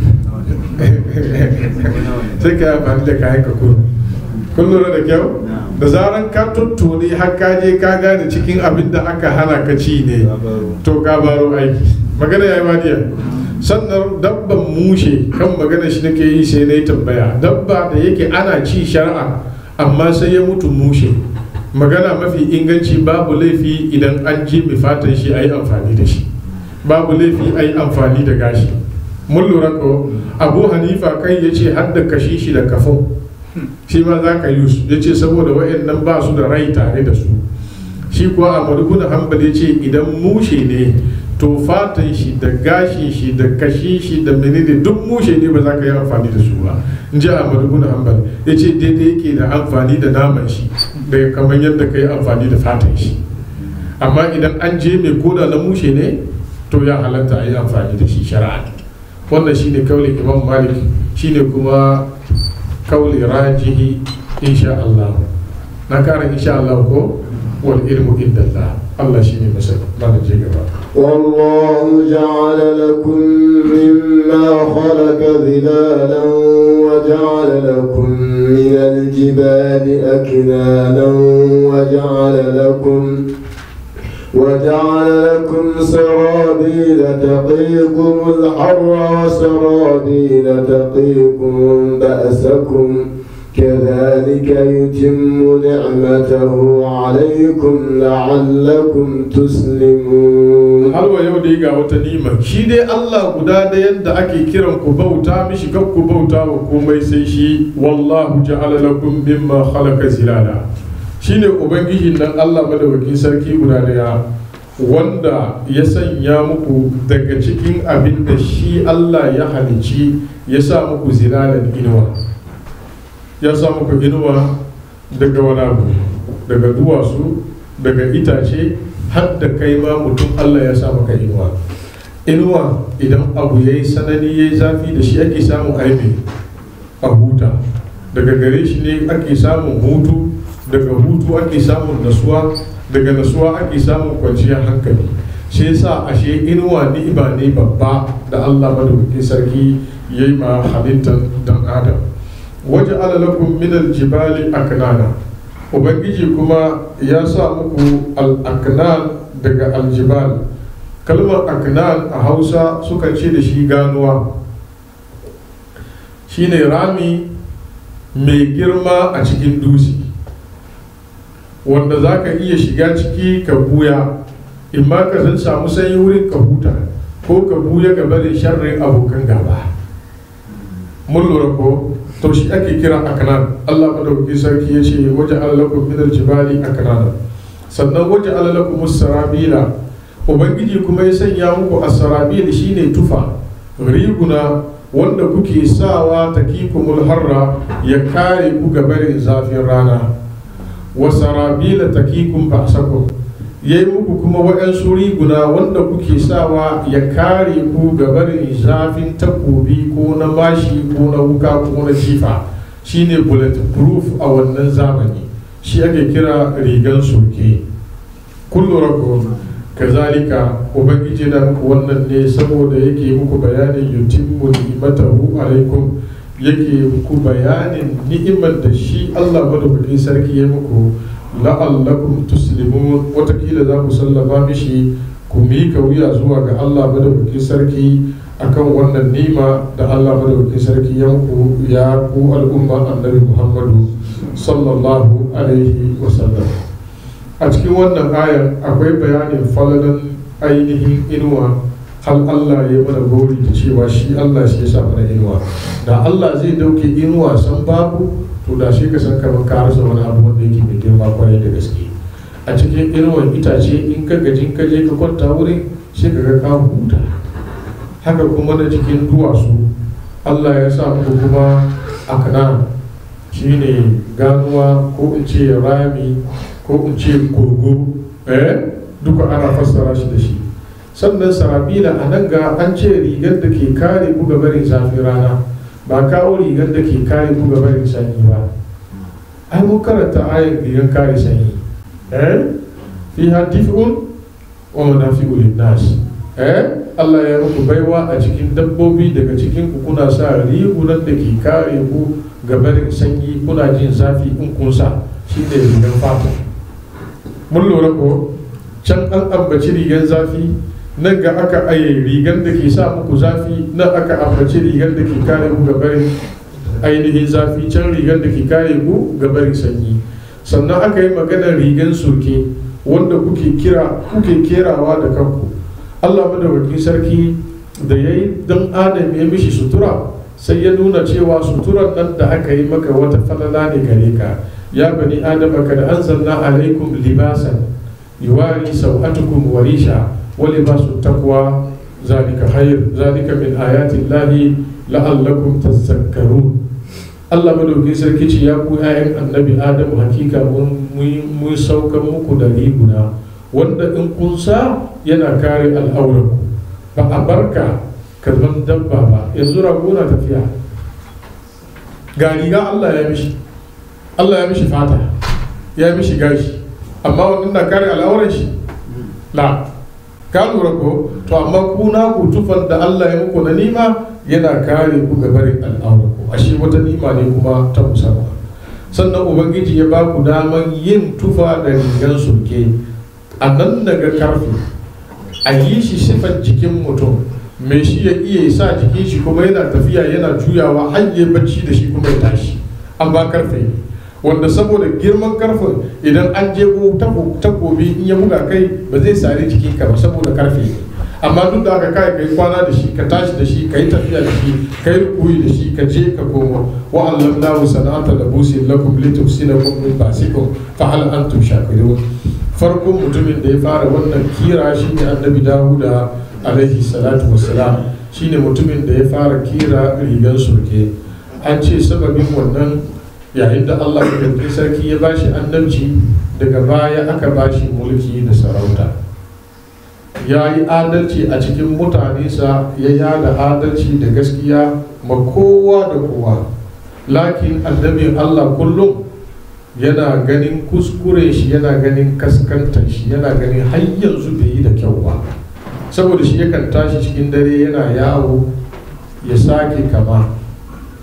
sai ka yi amfani da kayan ka kun kun lura da kyau da zaran ka tuttune har ka je ka gane cikin abin da aka hana ka ci ne to ka baro aiki magana ya yi wadiya sannan dabban mushe kan magana shi nake yi sai na yi tambaya dabba da yake ana ci shari'a amma sai ya mutu mushe magana mafi inganci babu laifi idan an ji mai fatan shi a yi amfani da shi babu laifi a yi amfani da gashi mun lura ko abu hanifa kai ya ce har da kashi shi da kafin shi ma za ka yi su ya ce saboda wa'annan ba su da rai tare da su shi kuwa a bin hanbal ya ce idan mushe ne to fatan shi da gashin shi da kashin shi da menene duk mushe ne ba za ka yi amfani da su ba in ji a bin hanbal ya ce daidai yake da amfani da naman shi da kamar yadda ka yi amfani da fatan shi amma idan an je mai koda na mushe ne to ya halatta a yi amfani da shi shari'a wannan shine kaulin imam malik shine kuma kauli rajihi insha Allah na kara insha Allah ko wal ilmu inda Allah Allah shine masai mana je gaba والله جعل لكم مما خلق ظلالا وجعل لكم من الجبال أكنانا وجعل لكم وجعل لكم سرابيل تقيكم الحر وسرابيل تقيكم بأسكم كذلك يتم نعمته عليكم لعلكم تسلمون har wa yau dai ga wata nima shi dai Allah guda da yadda ake kiran ku bauta mishi kan ku bauta wa komai sai shi wallahu ja'ala lakum mimma khalaqa zilala shine ubangijin nan Allah madawakin sarki guda daya wanda ya sanya muku daga cikin abin da shi Allah ya halici ya sa muku zilalan inuwa ya sa muku inuwa daga wani abu daga duwatsu daga itace har da kai ma mutum Allah ya sa maka inuwa inuwa idan abu ya yi sanani ya yi zafi da shi ake samun aibi a huta daga gare shi ne ake samun hutu daga hutu ake samun nasuwa daga nasuwa ake samun kwanciyar hankali shi yasa ashe inuwa ni'ima ne babba da Allah madaukakin sarki ya yi ma halittar dan adam waje alalakun minal jibali aknana ubangiji kuma ya sa muku al-aknan daga aljibal kalmar aknan a hausa suka ce da shi ganuwa shine rami mai girma a cikin dutse wanda za ka iya shiga ciki ka buya in ma ka zan samu sanyi wurin ka huta ko ka buya ga barin sharrin abokan gaba mun lura ko to shi ake kira aknan Allah madaukakin sarki ya ce waje alalakum min aljibali aknana sannan waje alalakum sarabila ubangiji kuma ya sanya muku asarabil shine tufa riguna wanda kuke sawa takikumul harra ya kare ku ga barin zafin rana wa sarabila takikum ba'sakum ya yi muku kuma waɗansu riguna wanda kuke sawa ya kare ku ga barin zafin takobi ko na mashi ko na wuka ko na jifa shine bulletproof a wannan zamani shi ake kira rigan soke kullu rako kazalika ubangiji na muku wannan ne saboda yake muku bayanin yutimmu ni'matahu alaikum yake muku bayanin ni'imar da shi Allah madaukakin sarki ya muku la'allakum tuslimun watakila za ku sallama mishi ku mika wuya zuwa ga Allah madaukakin sarki akan wannan nima da Allah madaukakin sarki ya muku ya ku al'umma annabi Muhammadu sallallahu alaihi wasallam a cikin wannan ayan akwai bayanin falalan ainihin inuwa hal Allah ya mana gori da cewa shi Allah shi ya sa mana inuwa da Allah zai dauke inuwa san babu to da shi ka san kamar ka rasa wani abu wanda yake mai girma kwarai da gaske a cikin inuwan itace in ka gaji ka je ka kwanta wurin sai ka ga ka huta haka kuma na cikin duwatsu Allah ya sa muku kuma akana shine ganuwa ko in ce rami ko in ce kogo eh duka ana fassara shi da shi sannan sarabila a nan ga an ce rigar da ke kare ku ga barin zafin rana ba kawo rigar da ke kare ku ga barin sanyi ba ai mun karanta ayar rigar kare sanyi eh fi hadifun wa manafi'u linnas eh Allah ya muku baiwa a cikin dabbobi daga cikin ku kuna sa rigunan da ke kare ku ga barin sanyi kuna jin zafi in kun sa shi ne rigar fata mun lura ko can an ambaci rigar zafi nan ga aka aye rigar da ke sa muku zafi nan aka ambaci rigar da ke kare ku gabarin ainihin zafi can rigar da ke kare ku gabarin sanyi sannan aka yi maganar rigar soke wanda kuke kira kuke kerawa da kanku Allah madawakin sarki da ya yi don adam ya mishi sutura sai ya nuna cewa suturar nan da aka yi maka wata falala ne gare ka ya bani adama kad anzalna alaikum libasan yuwari sau'atukum wa risha ولباس التقوى ذلك خير ذلك من آيات الله لعلكم تذكرون Allah madauki sarki ce ya ku ‘ya'yan annabi Adamu hakika mun saukan muku da riguna wanda in kun sa yana kare al'auranku ba a barka kalman dabba ba yanzu rago na tafiya ga riga Allah ya mishi Allah ya mishi fata ya mishi gashi amma wannan na kare al'auran shi la ka lura ko to amma ku na ku tufan da Allah ya muku na nima yana kare ku ga barin al'aura ku ashe wata nima ne kuma ta musamman sannan ubangiji ya ba ku daman yin tufa da rigan sulke a nan daga karfe a yi shi sifan jikin mutum mai shi ya iya sa jikin shi kuma yana tafiya yana juyawa har ya bacci da shi kuma ya tashi an ba karfe ne wanda saboda girman karfin idan an je takobi in ya buga kai ba zai sare jikin ka ba saboda karfe amma duk da aka kai kai kwana da shi ka tashi da shi ka yi tafiya da shi ka yi rukuyi da shi ka je ka koma wa allamnahu sana'ata labusin lakum litusinakum min basikum fa hal antum shakirun farkon mutumin da ya fara wannan kira shine annabi dawuda alaihi salatu wassalam shine mutumin da ya fara kira rigan surke an ce sababin wannan yayin da Allah madaukakin sarki ya bashi annabci daga baya aka bashi mulki da sarauta ya yi adalci a cikin mutanensa ya yada adalci da gaskiya ma kowa da kowa lakin annabin Allah kullum yana ganin kuskure shi yana ganin kaskantar shi yana ganin har yanzu bai yi da kyau ba saboda shi yakan tashi cikin dare yana yawo ya sake kama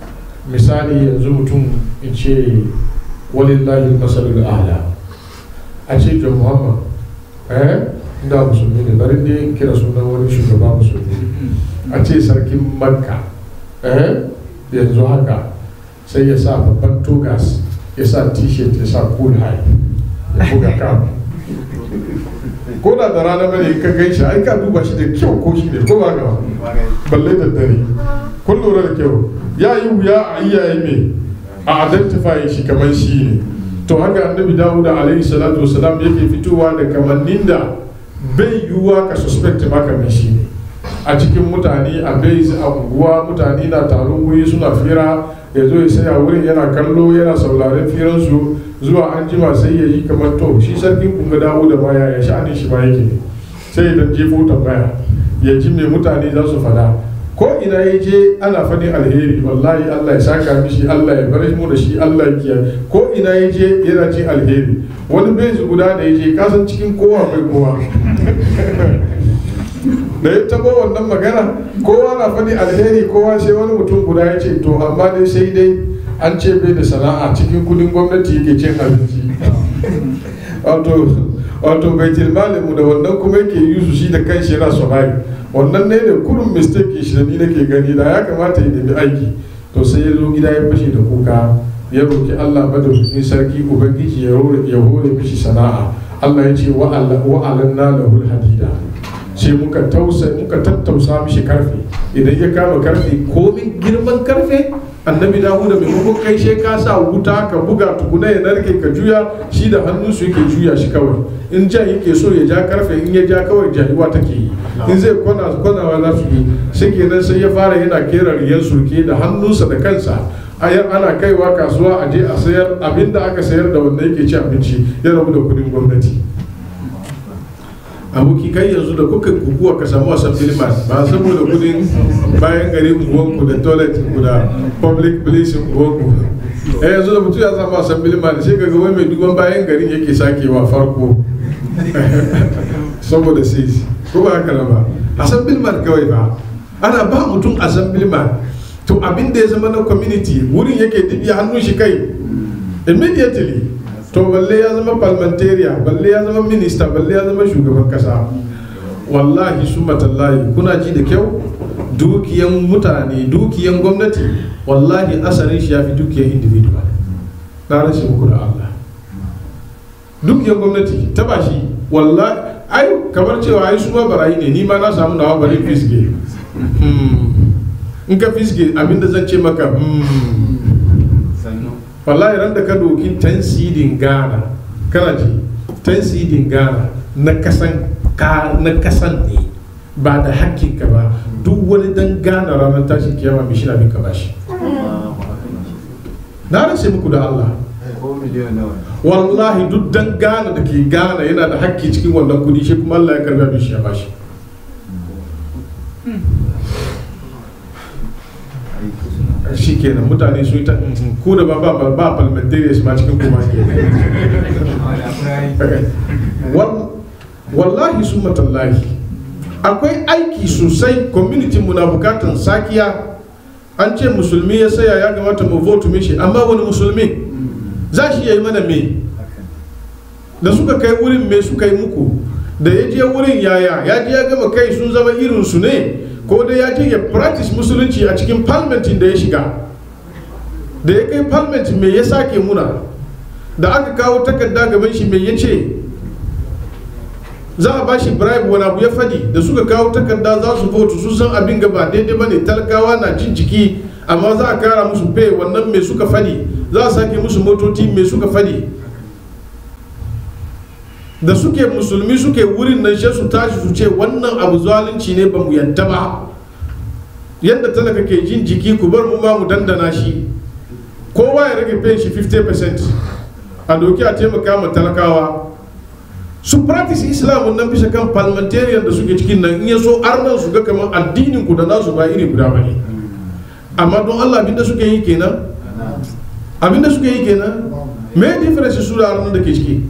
misali yanzu mutum in ce walillahi masalul a'la a ce john muhammad eh da musulmi ne bari dai in kira sunan wani shugaba musulmi a ce sarkin makka eh yanzu haka sai ya sa babban togas ya sa t-shirt ya sa cool high ya buga kam ko da da rana bane ka gan shi ai ka duba shi da kyau ko shi ne ko ba ga balle da dare kun lura da kyau ya yi wuya a iyaye me a identify shi kamar shi ne to haka annabi dawuda alaihi salatu wasalam yake fitowa da kamannin da bai yiwuwa ka suspect ma kamar shi ne a cikin mutane a bai a unguwa mutane na taron wuri suna fira ya zo ya saya wurin yana kallo yana sauraren firansu zuwa an jima sai ya yi kamar to shi sarkin kunga dawo da baya ya sha'anin shi ma yake ne sai ya dan jefo tambaya ya ji me mutane za su fada ko ina ya je ana faɗin alheri wallahi Allah ya saka mishi Allah ya bar mu da shi Allah ya kiyaye ko ina ya je yana jin alheri wani bezi guda da ya je kasan cikin kowa mai kowa da ya tabo wannan magana kowa na faɗi alheri kowa sai wani mutum guda ya ce to amma dai sai dai an ce bai da sana'a cikin kudin gwamnati yake cin abinci wato wato bai mu da wannan kuma yake yi su shi da kanshi yana survive wannan ne da kurun mistake shi da ni nake gani da ya kamata ya nemi aiki to sai ya zo gida ya fashe da kuka ya roki Allah madaukakin sarki ubangiji ya hore mishi sana'a Allah ya ce wa'alanna lahul hadida sai muka tausa muka tattausa mishi karfe idan ya kama karfe komin girman karfe annabi dawuda maimakon kai sai ka sa wuta ka buga tukuna ya narke ka juya shi da hannun su yake juya shi kawai in ja yake so ya ja karfe in ya ja kawai jahiwa take yi in zai kwana kwanawa za su yi sai kenan sai ya fara yana kera riyan surke da hannunsa da kansa ayar ana kaiwa kasuwa a je a sayar abinda aka sayar da wanda yake ci abinci ya rabu da kudin gwamnati aboki kai yanzu da kuka kukuwa ka samu wasan filmas ba saboda kudin bayan gari unguwanku da toilet ku da public place unguwanku eh yanzu da mutum ya samu wasan filmas sai ga wai mai duban bayan garin yake sakewa farko saboda sis ko ba haka ba asan filmas kawai ba ana ba mutum asan filmas to abin da ya zama na community wurin yake dibiya hannun shi kai immediately to balle ya zama parliamentarian balle ya zama minista balle ya zama shugaban kasa wallahi su matallahi kuna ji da kyau dukiyan mutane dukiyan gwamnati wallahi asarin shi ya fi dukiyan individual na rashin muku da Allah dukiyan gwamnati ta ba shi wallahi ai kamar cewa ai su ma barayi ne ni ma na samu nawa bari fisge in ka fisge abinda zan ce maka wallahi ran da ka doki tansidin ghana kana ji tansidin ghana na kasan ka na kasan ne ba da hakkin ka ba duk wani dan ghana ranar tashi kiyama mai shina bin ka bashi na rasa muku da Allah wallahi duk dan ghana da ke ghana yana da hakki cikin wannan kudi shi kuma Allah ya karbi abin shi ya bashi shi kenan mutane su yi ta ku da ba ba ba parliamentarians ma cikin kuma ke wallahi su matallahi akwai aiki sosai community mu na bukatan sakiya an ce musulmi ya saya ya kamata mu vote mishi amma wani musulmi za shi yi mana me da suka kai wurin me suka yi muku da ya je wurin yaya ya je ya gama kai sun zama irin su ne ko dai ya je ya practice musulunci a cikin parliamentin da ya shiga da ya kai parliament me ya sake muna da aka kawo takarda gaban shi me ya ce za a ba shi bribe wani abu ya fadi da suka kawo takarda za su vote su san abin gaba daidai bane talakawa na jin jiki amma za a kara musu pay wannan me suka fadi za a sake musu motoci me suka fadi da suke musulmi suke wurin nan shi su tashi su ce wannan abu zalunci ne ba mu yadda ba yadda talaka ke jin jiki ku bar mu ma mu dandana shi kowa ya rage pay shi 50% a doki a taimaka ma talakawa su practice islam nan bisa kan parliamentarian da suke cikin nan in ya so arnan su ga kamar addinin ku da nasu ba iri guda bane amma don Allah abinda suke yi kenan abinda suke yi kenan me difference su da arnan da ke ciki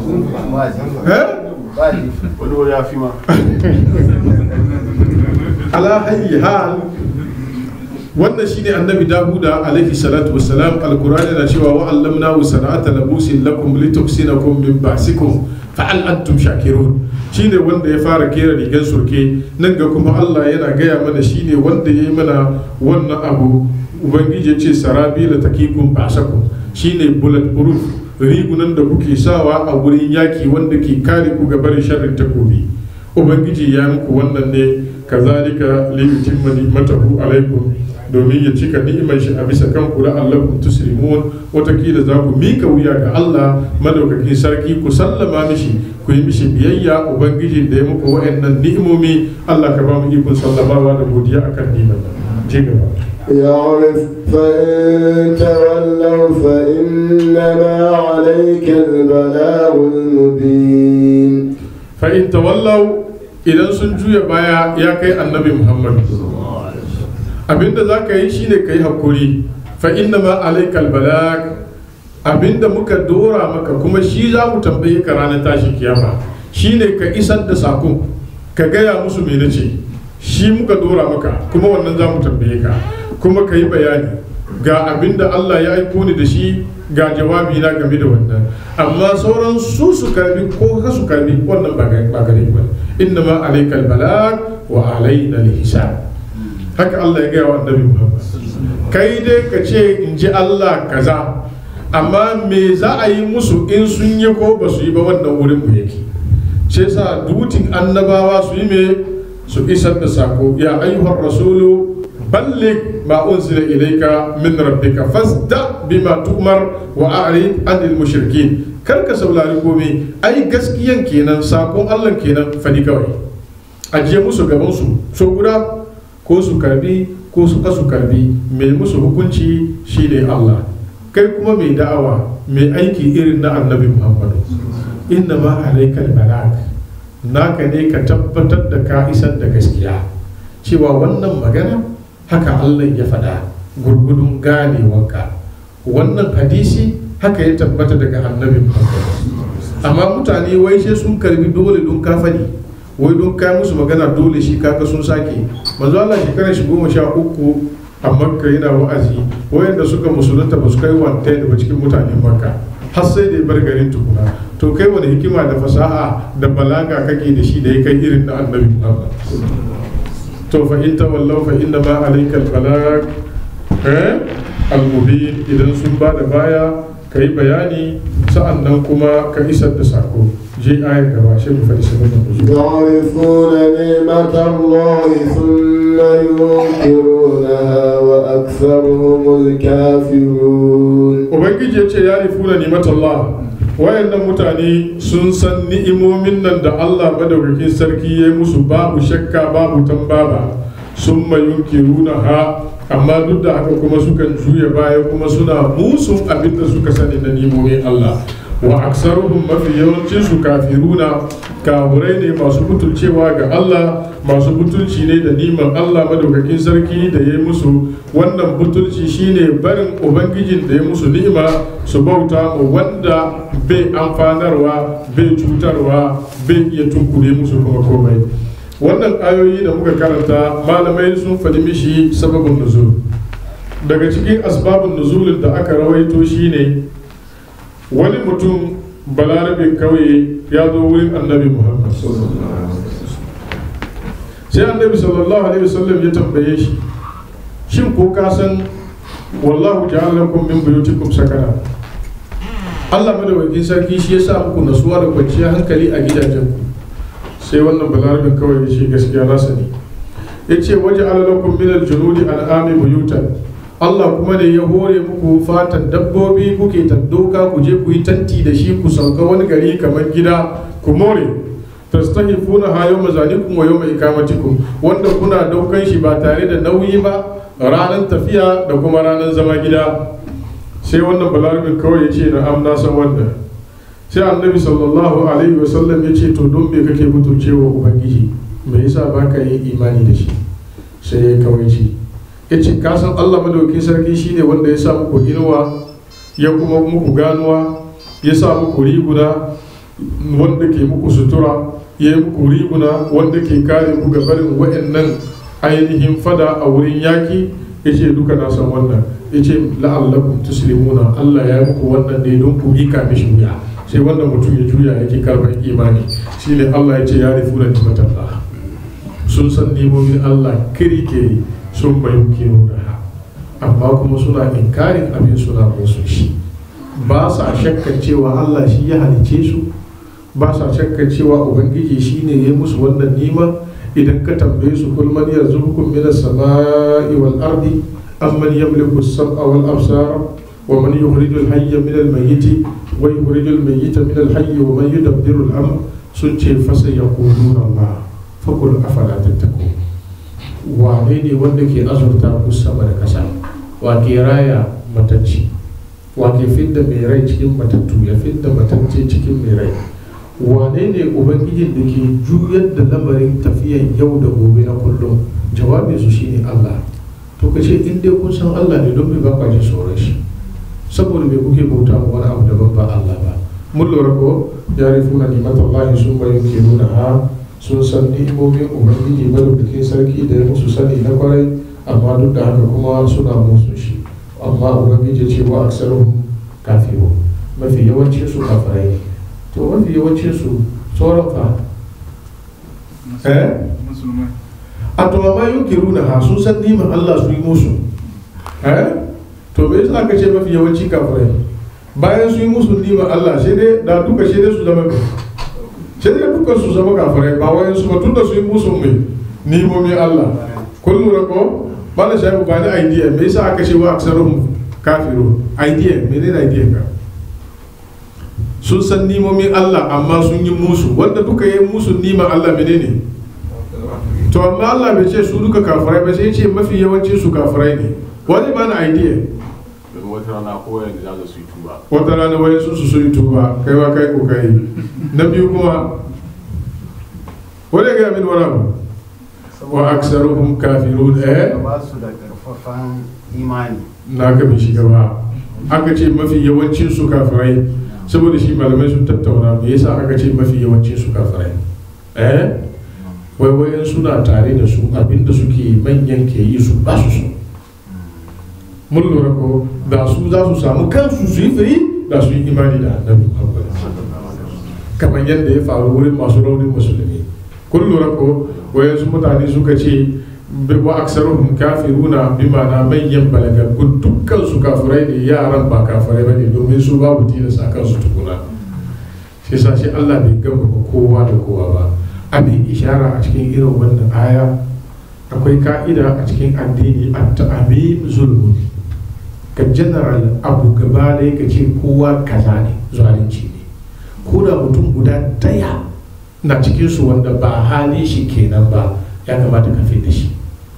wani ya fi ma ala hayyi hal wannan shine annabi dahuda alaihi salatu wassalam alqur'ani na cewa wa allamnahu sana'ata labusin lakum lituksinakum min ba'sikum fa'al antum shakirun shine wanda ya fara kera rigar surke nan ga kuma Allah yana gaya mana shine wanda ya yi mana wannan abu ubangiji ya ce sarabila takikun ba'sakum shine bullet proof rigunan da kuke sawa a wurin yaki wanda ke kare ku ga barin sharrin takobi ubangiji ya muku wannan ne kazalika li yutimma ni'matahu alaikum domin ya cika ni'imar shi a bisa kan ku la'allakum tuslimun watakila za ku mika wuya ga Allah madaukakin sarki ku sallama mishi ku yi mishi biyayya ubangiji da ya muku wa'annan ni'imomi Allah ka ba mu ikon sallamawa da godiya akan ni'imar nan ci gaba يعرف فإن تولوا فإنما عليك البلاغ المبين fa'in tawallau idan sun juya baya ya kai annabi muhammad abinda za ka yi shine ka yi hakuri fa'in na ma alaikal balag abinda muka dora maka kuma shi za mu tambaye ka ranar tashi kiyama shine ka isar da sakon ka gaya musu me nace shi muka dora maka kuma wannan za mu tambaye ka kuma ka yi bayani ga abinda Allah ya aiko ni da shi ga jawabi na game da wannan amma sauran su su karbi ko ka su karbi wannan ba gare ba inna ma alaikal balag wa alaina hisab haka Allah ya gaya wa annabi Muhammad kai dai ka ce in ji Allah kaza amma me za a yi musu in sun yi ko ba su yi ba wannan wurin mu yake shi yasa dutin annabawa su yi me su isar da sako ya ayyuhar rasulu ballig ma unzila ilayka min rabbika fasda bima tu'mar wa a'rid anil mushrikin kar ka saurari komai ai gaskiyan kenan sakon Allah kenan fadi kawai ajiye musu gaban su so guda ko su karbi ko su kasu karbi mai musu hukunci shine Allah kai kuma mai da'awa mai aiki irin na annabi Muhammadu inna ma alaikal balag naka ne ka tabbatar da ka isar da gaskiya cewa wannan magana haka Allah ya faɗa gurgudun ganewanka wannan hadisi haka ya tabbata daga annabi Muhammad amma mutane wai sai sun karbi dole don kafani wai don kai musu magana dole shi kaka sun sake manzo Allah shekarar shi goma sha uku a makka yana wa'azi wayanda suka musulunta ba su kai wanta da cikin mutanen makka har sai da ya bar garin tukuna to kai wani hikima da fasaha da balaga kake da shi da ya kai irin na annabi Muhammad to fa in tawallaw fa inna ma alayka al-balag eh al-mubin idan sun ba da baya kai bayani sa'annan kuma ka isar da sako je ayar gaba shi mu faɗi sabon da يعرفون نعمة الله ثم ينكرونها وأكثرهم الكافرون ubangiji ya ce ya rifuna nimatallah wayannan mutane sun san ni'imomin nan da Allah madaukakin sarki ya yi musu babu shakka babu tambaba sun mayunkiruna ha amma duk da haka kuma sukan juya baya kuma suna musun abin da suka sani na ni'imomin Allah wa aksaruhum mafi yawancin su kafiruna kafurai ne masu butulcewa ga Allah masu butulci ne da niman Allah madaukakin sarki da ya yi musu wannan butulci shine barin ubangijin da ya musu ni'ima su bauta mu wanda bai amfanarwa bai cutarwa bai iya tunkure musu kuma komai wannan ayoyi da muka karanta malamai sun faɗi mishi sababin nuzul daga cikin asbabun nuzulin da aka rawaito shine wani mutum balarabin kauye ya zo wurin annabi muhammad sai annabi sallallahu alaihi wasallam ya tambaye shi shin ko ka san wallahu ja'ala lakum min buyutikum sakana Allah madawakin sarki shi ya sa muku nasuwa da kwanciyar hankali a gidajen ku sai wannan balarabin kawai ya ce gaskiya na sani ya ce waje alalakun minal junudi al'ami buyutan Allah kuma ne ya hore muku fatan dabbobi kuke tandoka ku je ku yi tanti da shi ku sauka wani gari kamar gida ku more tastahifuna ha yawma zalikum wa yawma ikamatikum wanda kuna daukan shi ba tare da nauyi ba ranar tafiya da kuma ranar zama gida sai wannan balarabin kawai ya ce na amna san wanda sai annabi sallallahu alaihi wasallam ya ce to don me kake mutuncewa ubangiji me yasa baka yin imani da shi sai ya kawai shi ya ce kasan allah madauki sarki shine wanda ya sa muku inuwa ya kuma muku ganuwa ya sa muku riguna wanda ke muku sutura ya yi muku riguna wanda ke kare ku ga barin wa'annan ainihin fada a wurin yaki yace duka na san wannan yace la'allakum tuslimuna Allah ya muku wannan ne don ku mika mishi wuya sai wannan mutum ya juya yake karban imani shine Allah ya ce ya rifuna nimatallah sun san nimomin Allah kiri kiri sun bayu nuna amma kuma suna inkarin abin suna musu shi ba sa shakkan cewa Allah shi ya halice su ba sa shakkan cewa ubangiji shi ne ya musu wannan nima idan ka tambaye su kul man yarzuqukum minas samai wal ardi amman yamliku as-sam'a wal absara wa man yukhrijul hayya min al-mayyit wa yukhrijul mayyita min al-hayy wa man yudabbiru al-amr sun ce fasa yaquluna Allah fakul afala tattaqun wane ne wanda ke azurta ku sama da kasa wa ke raya matacci wa ke fidda mai rai cikin matattu ya fidda matacce cikin mai rai wane ne ubangijin da ke juyar da lamarin tafiyan yau da gobe na kullum jawabin su shine Allah to ka ce in dai kun san Allah ne don me ba kwa jin tsoron shi saboda me kuke bauta ma wani abu daban ba Allah ba mun lura ko ya rifuna nimatallahi sun bayan ke nuna ha sun san ni'imomin ubangiji madaukakin sarki da ya musu sani na kwarai amma duk da haka kuma suna musu shi amma ubangiji ce wa aksarun kafiru mafi yawancin su kafirai ne to mafi yawancin su sauran fa eh a to amma yunkiru na ha sun san niman Allah su yi musu eh to me yasa aka ce mafi yawanci kafirai bayan su yi musu niman Allah sai dai da duka sai dai su zama mai sai dai dukkan su zama kafirai ba wayan su tun da su yi musu mai nimomin Allah kun lura ko bala shafi ba ni idea me yasa aka ce wa aksaruhum kafiru idea menene idea ka sun san nimomin Allah amma sun yi musu wanda duka yi musu niman Allah menene to amma Allah bai ce su duka kafirai ba sai ce mafi yawancin su kafirai ne wani ba ni idea wata rana ko yanzu za su yi tuba wata rana wani sun su sun yi tuba kai wa kai kokari na biyu kuma wani ga min wani abu wa aksaruhum kafirun eh ba su da karfafan imani na ka bi shi gaba aka ce mafi yawancin su kafirai saboda shi malamai sun tattauna me yasa aka ce mafi yawancin su kafirai eh wai wayan suna tare da su abinda suke manyan ke yi su ba su so mun lura ko da su za su samu kansu su yi firi da su yi imani da annabi Muhammad kamar yadda ya faru wurin masu raunin musulmi kun lura ko wayansu mutane suka ce wa aksaruhum kafiruna bi ma'ana manyan balagaggun dukkan su kafirai ne yaran ba kafirai bane domin su babu tilas a kansu tukuna shi yasa shi Allah bai gama kowa da kowa ba abin ishara a cikin irin wannan aya akwai ka'ida a cikin addini at-ta'mim zulmun ka general abu gaba da ka ce kowa kaza ne zalunci ne ko da mutum guda daya na cikin su wanda ba hali shi kenan ba ya kamata ka da shi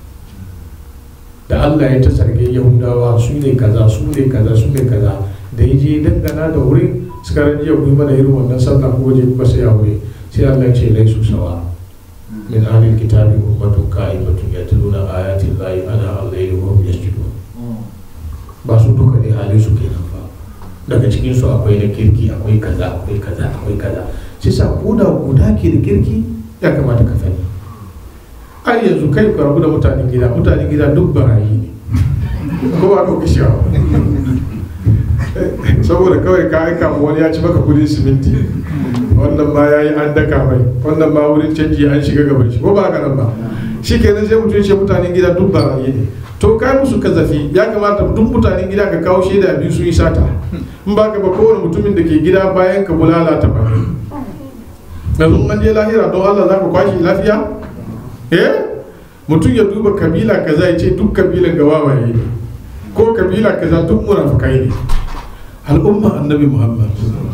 da Allah ya ta sarge yahudawa su ne kaza su ne kaza su ne kaza da ya je dangana da wurin suka rajiya ku yi mana irin wannan sallah ko waje kuka sai a wuri sai Allah ya ce laisu sawa min ahlil kitabi ummatun qa'imatun yatluna ayati llahi ana al-layli wa hum yasjudun ba su duka ne halin su kenan fa daga cikin su akwai na kirki akwai kaza akwai kaza akwai kaza sai sa koda guda ke da kirki ya kamata ka sani ai yanzu kai ka rabu da mutanen gida mutanen gida duk barayi ne ko ba ɗauki shi saboda kawai ka aika ma wani ya ci maka kudin siminti wannan ma ya yi an daka mai wannan ma wurin canji an shiga gaban shi ko ba haka nan ba shi kenan sai mutum ce mutanen gida duk barayi ne to kai musu kazafi ya kamata duk mutanen gida ka kawo shaida biyu sun yi sata in ba ka ba kowane mutumin da ke gida bayan ka bulala ta bane yanzu an je lahira don Allah za ka kwashe lafiya eh mutum ya duba kabila kaza ya ce duk kabilan ga wawaye ne ko kabila kaza duk munafukai ne al'umma annabi muhammad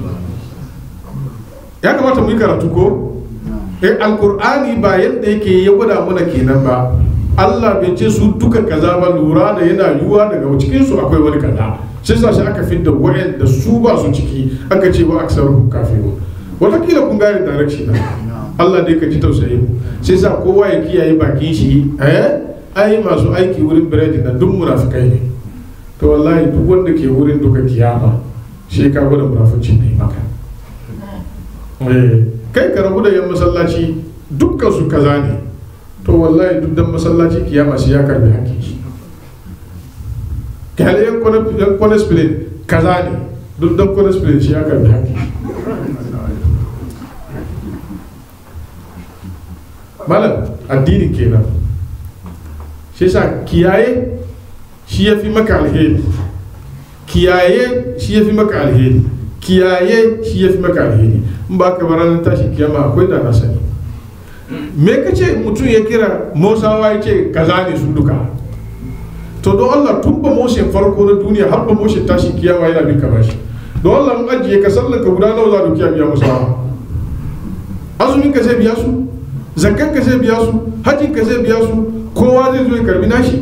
ya kamata mu yi karatu ko eh alkur'ani ba yadda yake ya gwada mana kenan ba Allah bai ce su duka kaza ba lura da yana yiwuwa daga cikin su akwai wani kaza sai sa shi aka fidda wayan da su ba su ciki aka ce wa aksaru kafiru watakila kun gane direction na Allah dai ka ji tausayi mu sai sa kowa ya kiyaye bakin shi eh ai masu aiki wurin biredi na duk munafikai ne to wallahi duk wanda ke wurin duka kiyama shi ka gwada munafici ne maka eh kai ka rabu da yan masallaci dukkan su kaza ne to wallahi duk dan masallaci kiyama shi ya karbi hakkin shi kyale yan kwanas plane kaza ne duk dan kwanas plane shi ya karbi haƙƙi malam addini kenan shi yasa kiyaye shi ya fi maka alheri kiyaye shi ya fi maka alheri kiyaye shi ya fi maka alheri in ba ka ranar tashi kiyama akwai da na sani me ka ce mutum ya kira mosawa ya ce kaza ne su duka to don Allah tun ba moshin farko na duniya har ba moshin tashi kiyama yana bin ka bashi don Allah mun ajiye ka sallar ka guda nawa za ka biya musawa azumin ka zai biya su zakkan ka zai biya su hajjin ka zai biya su kowa zai zo ya karbi nashi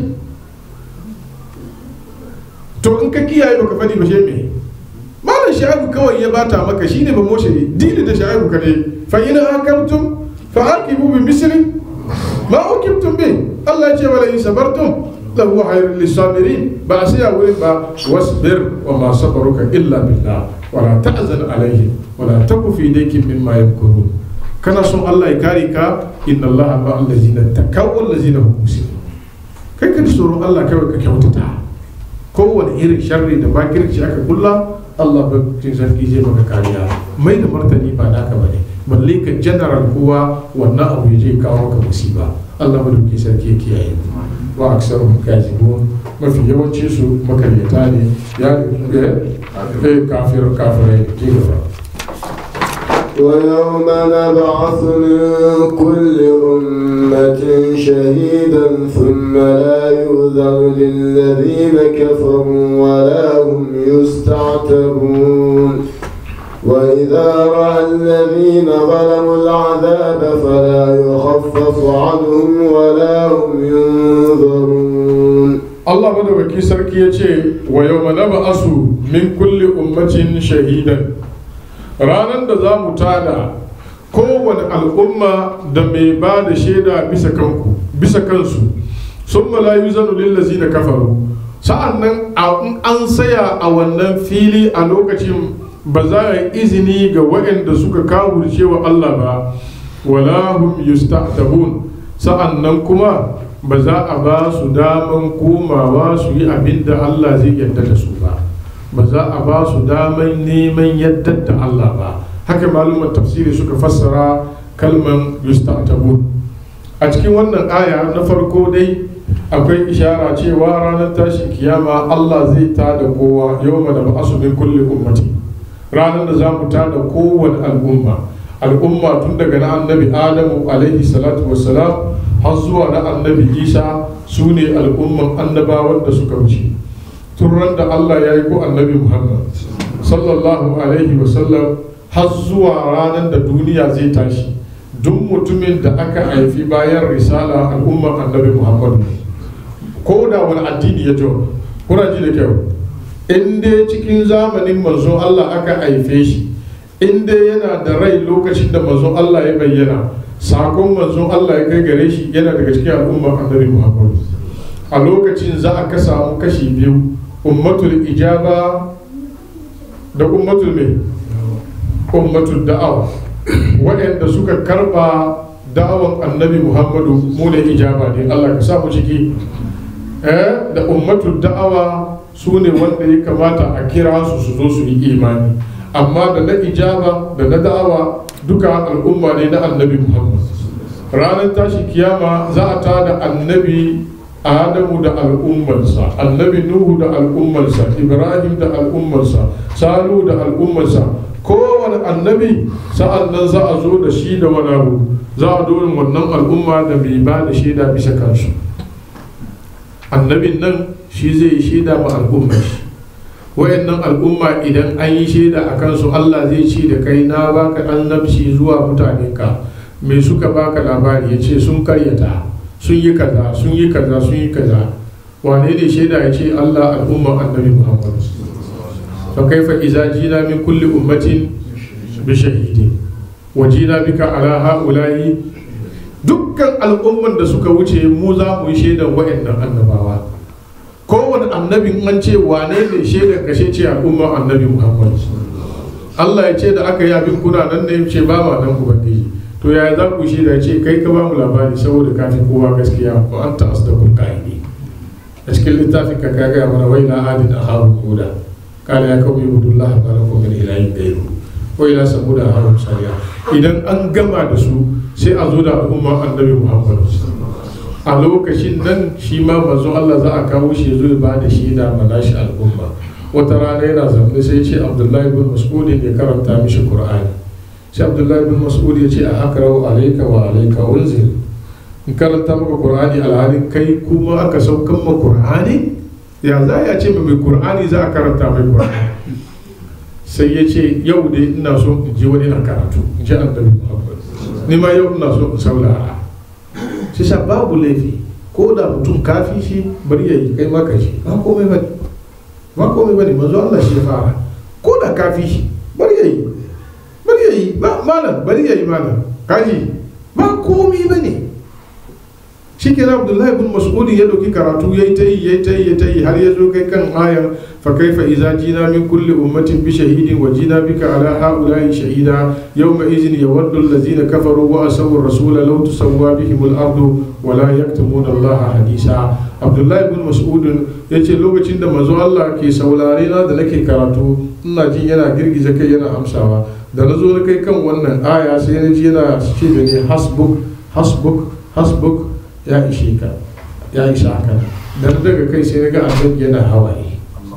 to in ka kiyaye baka fadi ba shi me malam sha'ibu kawai ya bata maka shine ba moshe dili da sha'ibu ka ne fa in hakamtum fa aqibu bi misli ma ukibtum bi Allah ya ce wala in sabartum lahu khairul lisabirin ba sai ya wurin ba wasbir wa ma sabaruka illa billah wala ta'zan alaihim wala taku fi daykin mimma yamkurun kana son Allah ya kare ka inna Allah ma allazina takaw allazina hum muslimun kai ka tsoron Allah kawai ka kyautata kowane irin sharri da bakirci aka kulla Allah ba cin sarki zai maka kariya mai da martani ba naka bane balle ka general kowa wannan abu ya je kawo maka musiba Allah ba dauki sarki ya kiyaye wa aksaruhum kazibun mafi yawanci su makaryata ne ya eh kafir kafirai ji gaba ويوم نبعث من كل أمة شهيدا ثم لا يؤذن للذين كفروا ولا هم يستعتبون وإذا رأى الذين ظلموا العذاب فلا يخفف عنهم ولا هم ينظرون Allah madaukaki sarki ya ce wa yau mana asu min kulli ummatin shahidan ranar da za mu tada kowane al'umma da mai ba da shaida bisa kanku bisa kansu sun malayu zanu lillazi da kafaru sa'an nan an saya a wannan fili a lokacin ba za a yi izini ga waɗanda suka kawurce wa Allah ba wala hum yusta'tabun sa'an nan kuma ba za a ba su daman komawa su yi abin da Allah zai yarda da su ba ba za a ba su daman neman yadda da Allah ba haka malumar tafsiri suka fassara kalman yusta'tabun a cikin wannan aya na farko dai akwai ishara cewa ranar tashin kiyama Allah zai tada kowa yau da ba'asu min kulli ummati ranar da za mu tada kowane al'umma al'umma tun daga na annabi adamu alaihi salatu wassalam har zuwa na annabi isa su ne al'umman annabawan da suka wuce tun ran da allah ya yi ko annabi muhammad sallallahu alaihi wasallam har zuwa ranar da duniya zai tashi duk mutumin da aka haifi bayan risala al'umman annabi muhammad ko da wani addini ya jo kuna ji da kyau in dai cikin zamanin manzo allah aka haife shi in dai yana da rai lokacin da manzo allah ya bayyana sakon manzon Allah ya kai gare shi yana daga cikin al'ummar annabi Muhammad a lokacin za a ka samu kashi biyu ummatul ijaba da ummatul me ummatul da'awa waɗanda suka karba da'awan annabi Muhammadu mu ne ijaba ne Allah ka samu ciki eh da ummatul da'awa su ne wanda ya kamata a kira su su zo su yi imani amma da na ijaba da na da'awa duka al'umma ne na annabi muhammad ranar tashi kiyama za a tada annabi adamu da al'ummarsa annabi nuhu da al'ummarsa ibrahim da al'ummarsa salu da al'ummarsa kowane annabi sa'an nan za a zo da shi da wani abu za a dorin wannan al'umma da mai ba da shaida bisa kansu annabin nan shi zai yi shaida ma al'ummar shi wayannan al'umma idan an yi shaida a kansu Allah zai ce da kai na baka annabci zuwa mutanenka me suka baka labari ya ce sun karyata sun yi kaza sun yi kaza sun yi kaza wane ne shaida ya ce Allah al'umma annabi Muhammad fa kaifa idza jina min kulli ummatin bi shahidi wa jina bika ala haula'i dukkan al'umman da suka wuce mu za mu yi shaidan wayannan annabawa kowane annabin an ce wane ne shaidar kashe ce al'ummar annabi muhammad allah ya ce da aka yi abin kuna nan ne ce ba ma nan ubangiji to yaya za ku shaida ce kai ka ba mu labari saboda kafin kowa gaskiya ko an ta asdaqul qaili a cikin littafin ka ka gaya mana wai na adin a harun huda kala ya kawo ibudullah ma lakum min ilahin gairu wai la samuda a harun sariya idan an gama da su sai a zo da al'umma annabi muhammad a lokacin nan shi ma manzo Allah za a kawo shi zo ya ba da shaida ma nashi al'umma wata rana yana zaune sai ce abdullahi bin mas'ud ya karanta mishi qur'ani sai abdullahi bin mas'ud ya ce a akrau alayka wa alayka unzil in karanta maka qur'ani alhalin kai kuma aka saukan ma qur'ani ya za ya ce mai qur'ani za a karanta mai qur'ani sai ya ce yau dai ina so in ji wani na karatu in ji annabi muhammad ni ma yau ina so in saurara shi sa babu laifi ko da mutum kafi shi bari ya yi kai maka shi ba komai ba ba komai ba ne manzo Allah shi ya fara ko da kafi shi bari ya yi bari ya yi ba malam bari ya yi malam kaji ba komai ba ne shi ke abdullahi bin mas'udi ya dauki karatu ya yi ta yi ya yi ta yi ya ta yi har ya zo kai kan ayan fa kaifa idza jina min kulli ummatin bi shahidin wa jina bika ala haula'i shahida yawma idhin yawaddu allazina kafaru wa asawu rasula law tusawwa bihim al-ardu wa la yaktumuna allaha hadisa abdullahi bin mas'ud ya ce lokacin da manzo Allah ke saurare na da nake karatu ina jin yana girgiza kai yana amsawa da na zo na kai kan wannan aya sai na ji yana ce da ni hasbuk hasbuk hasbuk ya ishe ka ya isa ka dan daga kai sai na ga annabi yana hawaye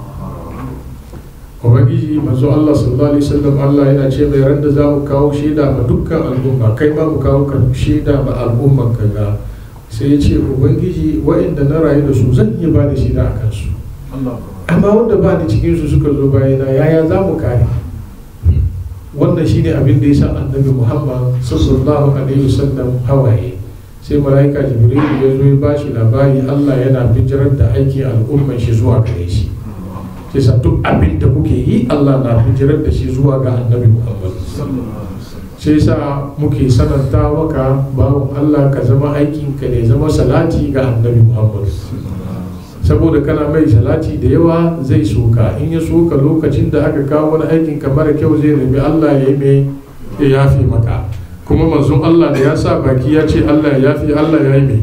ubangiji manzo Allah sallallahu alaihi wasallam Allah yana ce mai ran da zamu kawo shaida ma dukkan al'umma kai ma mu kawo ka shaida ma al'umman ka ga sai ya ce ubangiji wa'inda na rayu da su zan iya ba da shaida a kansu amma wanda ba ni cikin su suka zo bayana yaya za mu kare wannan shine abin da ya sa annabi Muhammad sallallahu alaihi wasallam hawaye sai mala'ika jibril ya zo ya ba shi labari Allah yana bijirar da aikin al'umman shi zuwa gare shi sai sa duk abin da kuke yi Allah na bijirar da shi zuwa ga annabi Muhammad sai sa muke sananta maka bawon Allah ka zama aikin ka ne zama salati ga annabi Muhammad saboda kana mai salati da yawa zai soka in ya soka lokacin da aka kawo wani aikin ka mara kyau zai nemi Allah ya yi mai ya yafe maka kuma manzon Allah da ya sa baki ya ce Allah ya yafe Allah ya yi mai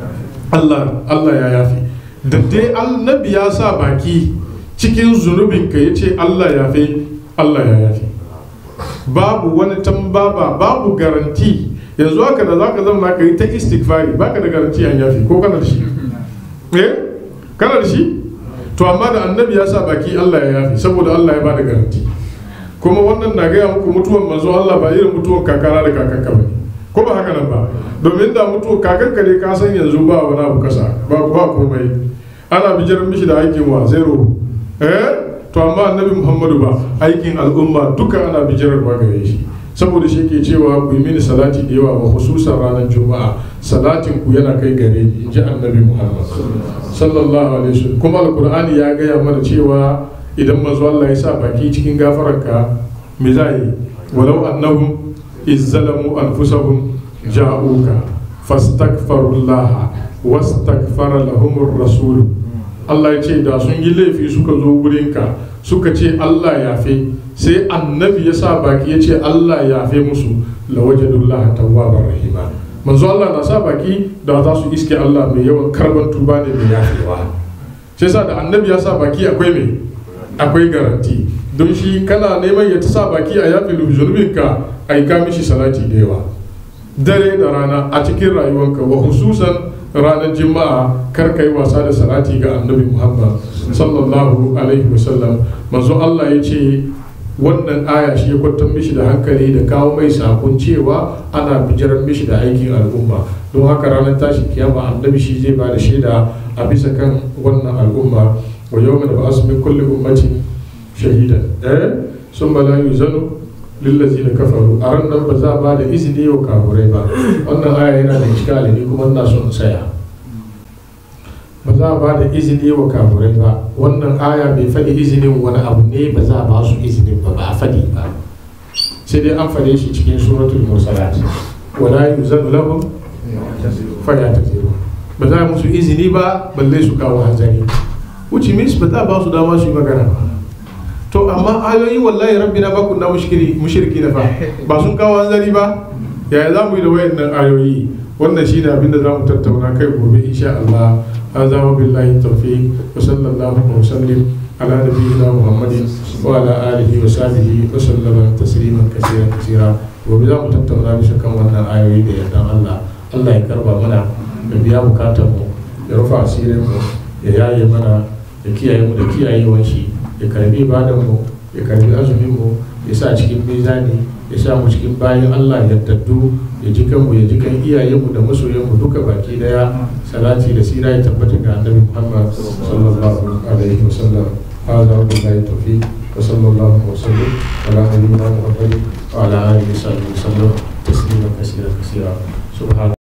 Allah Allah ya yafe da dai annabi ya sa baki cikin zunubinka ya ce Allah ya fi Allah ya yafi babu wani tambaba babu garanti yanzu haka da zaka zama ka yi ta istighfari baka da garanti an yafi ko kana da shi eh kana da shi to amma da annabi ya sa baki Allah ya yafi saboda Allah ya bada garanti kuma wannan na gaya muku mutuwan manzo Allah ba irin mutuwan kakana da kakanka ba ko ba haka nan ba domin da mutuwan kakanka ne ka san yanzu ba wani abu kasa ba ba komai ana bijiran mishi da aikin wa zero eh to amma annabi muhammadu ba aikin al'umma duka ana bijirarwa gare shi saboda shi ke cewa ku yi mini salati da yawa wa hususan ranar juma'a salatin ku yana kai gare ni in ji annabi muhammad sallallahu alaihi wasallam kuma alqur'ani ya gaya mana cewa idan manzo Allah ya sa baki cikin gafararka me za yi walau annahum izzalamu anfusahum ja'uka fastaghfirullaha wastaghfara lahumur rasul Allah ya ce da sun yi laifi suka zo wurinka suka ce Allah ya fe sai annabi ya sa baki ya ce Allah ya fe musu lawajadullah tawwabar rahima manzo Allah na sa baki da za su iske Allah mai yawan karban tuba ne mai yafewa sai sa da annabi ya sa baki akwai me akwai garanti don shi kana neman ya ta sa baki a yafe zunubinka aika mishi salati da yawa dare da rana a cikin rayuwanka wa hususan ranar juma'a kar ka yi wasa da salati ga annabi muhammad sallallahu alaihi wasallam manzo allah ya ce wannan aya shi ya kwantar mishi da hankali da kawo mai sakon cewa ana bijiran mishi da aikin al'umma don haka ranar tashi kiyama annabi shi zai ba da shaida a bisa kan wannan al'umma wa yau da ba min kulli ummatin shahidan eh sun bala yuzanu lillazi da kafaru a ran nan ba za a ba da izini wa kafurai ba wannan aya yana da iskali ne kuma ina son tsaya ba za a ba da izini wa kafurai ba wannan aya bai faɗi izinin wani abu ne ba za a ba su izinin ba ba a faɗi ba sai dai an faɗe shi cikin suratul mursalat wala yuzanu lahum fa yataziru ba za a musu izini ba balle su kawo hanzari which means ba za a ba su dama su yi magana ba to amma ayoyi wallahi rabbi na baku na mushriki na fa ba sun kawo hanzari ba yaya za mu yi da wayannan ayoyi wannan shi ne abinda za mu tattauna kai gobe insha Allah هذا وبالله التوفيق وصلى الله وسلم على نبينا محمد وعلى آله وصحبه وسلم تسليما كثيرا كثيرا وبذا متتونا بشكا وانا آيوي دي يدان الله الله يكربا منا يبيا بكاتمو يرفع سيرمو يياي منا يكياي مو يكياي وانشي يكربي بعدمو يكربي أزميمو يسا cikin mizani ya sa mu cikin bayan Allah yaddaddu ya ji kanmu ya ji kan iyayenmu da masoyanmu duka baki daya salati da sira ya tabbata ga annabi Muhammad sallallahu alaihi wasallam هذا وبالله التوفيق وصلى الله وسلم على نبينا محمد وعلى اله وصحبه وسلم تسليما كثيرا كثيرا سبحان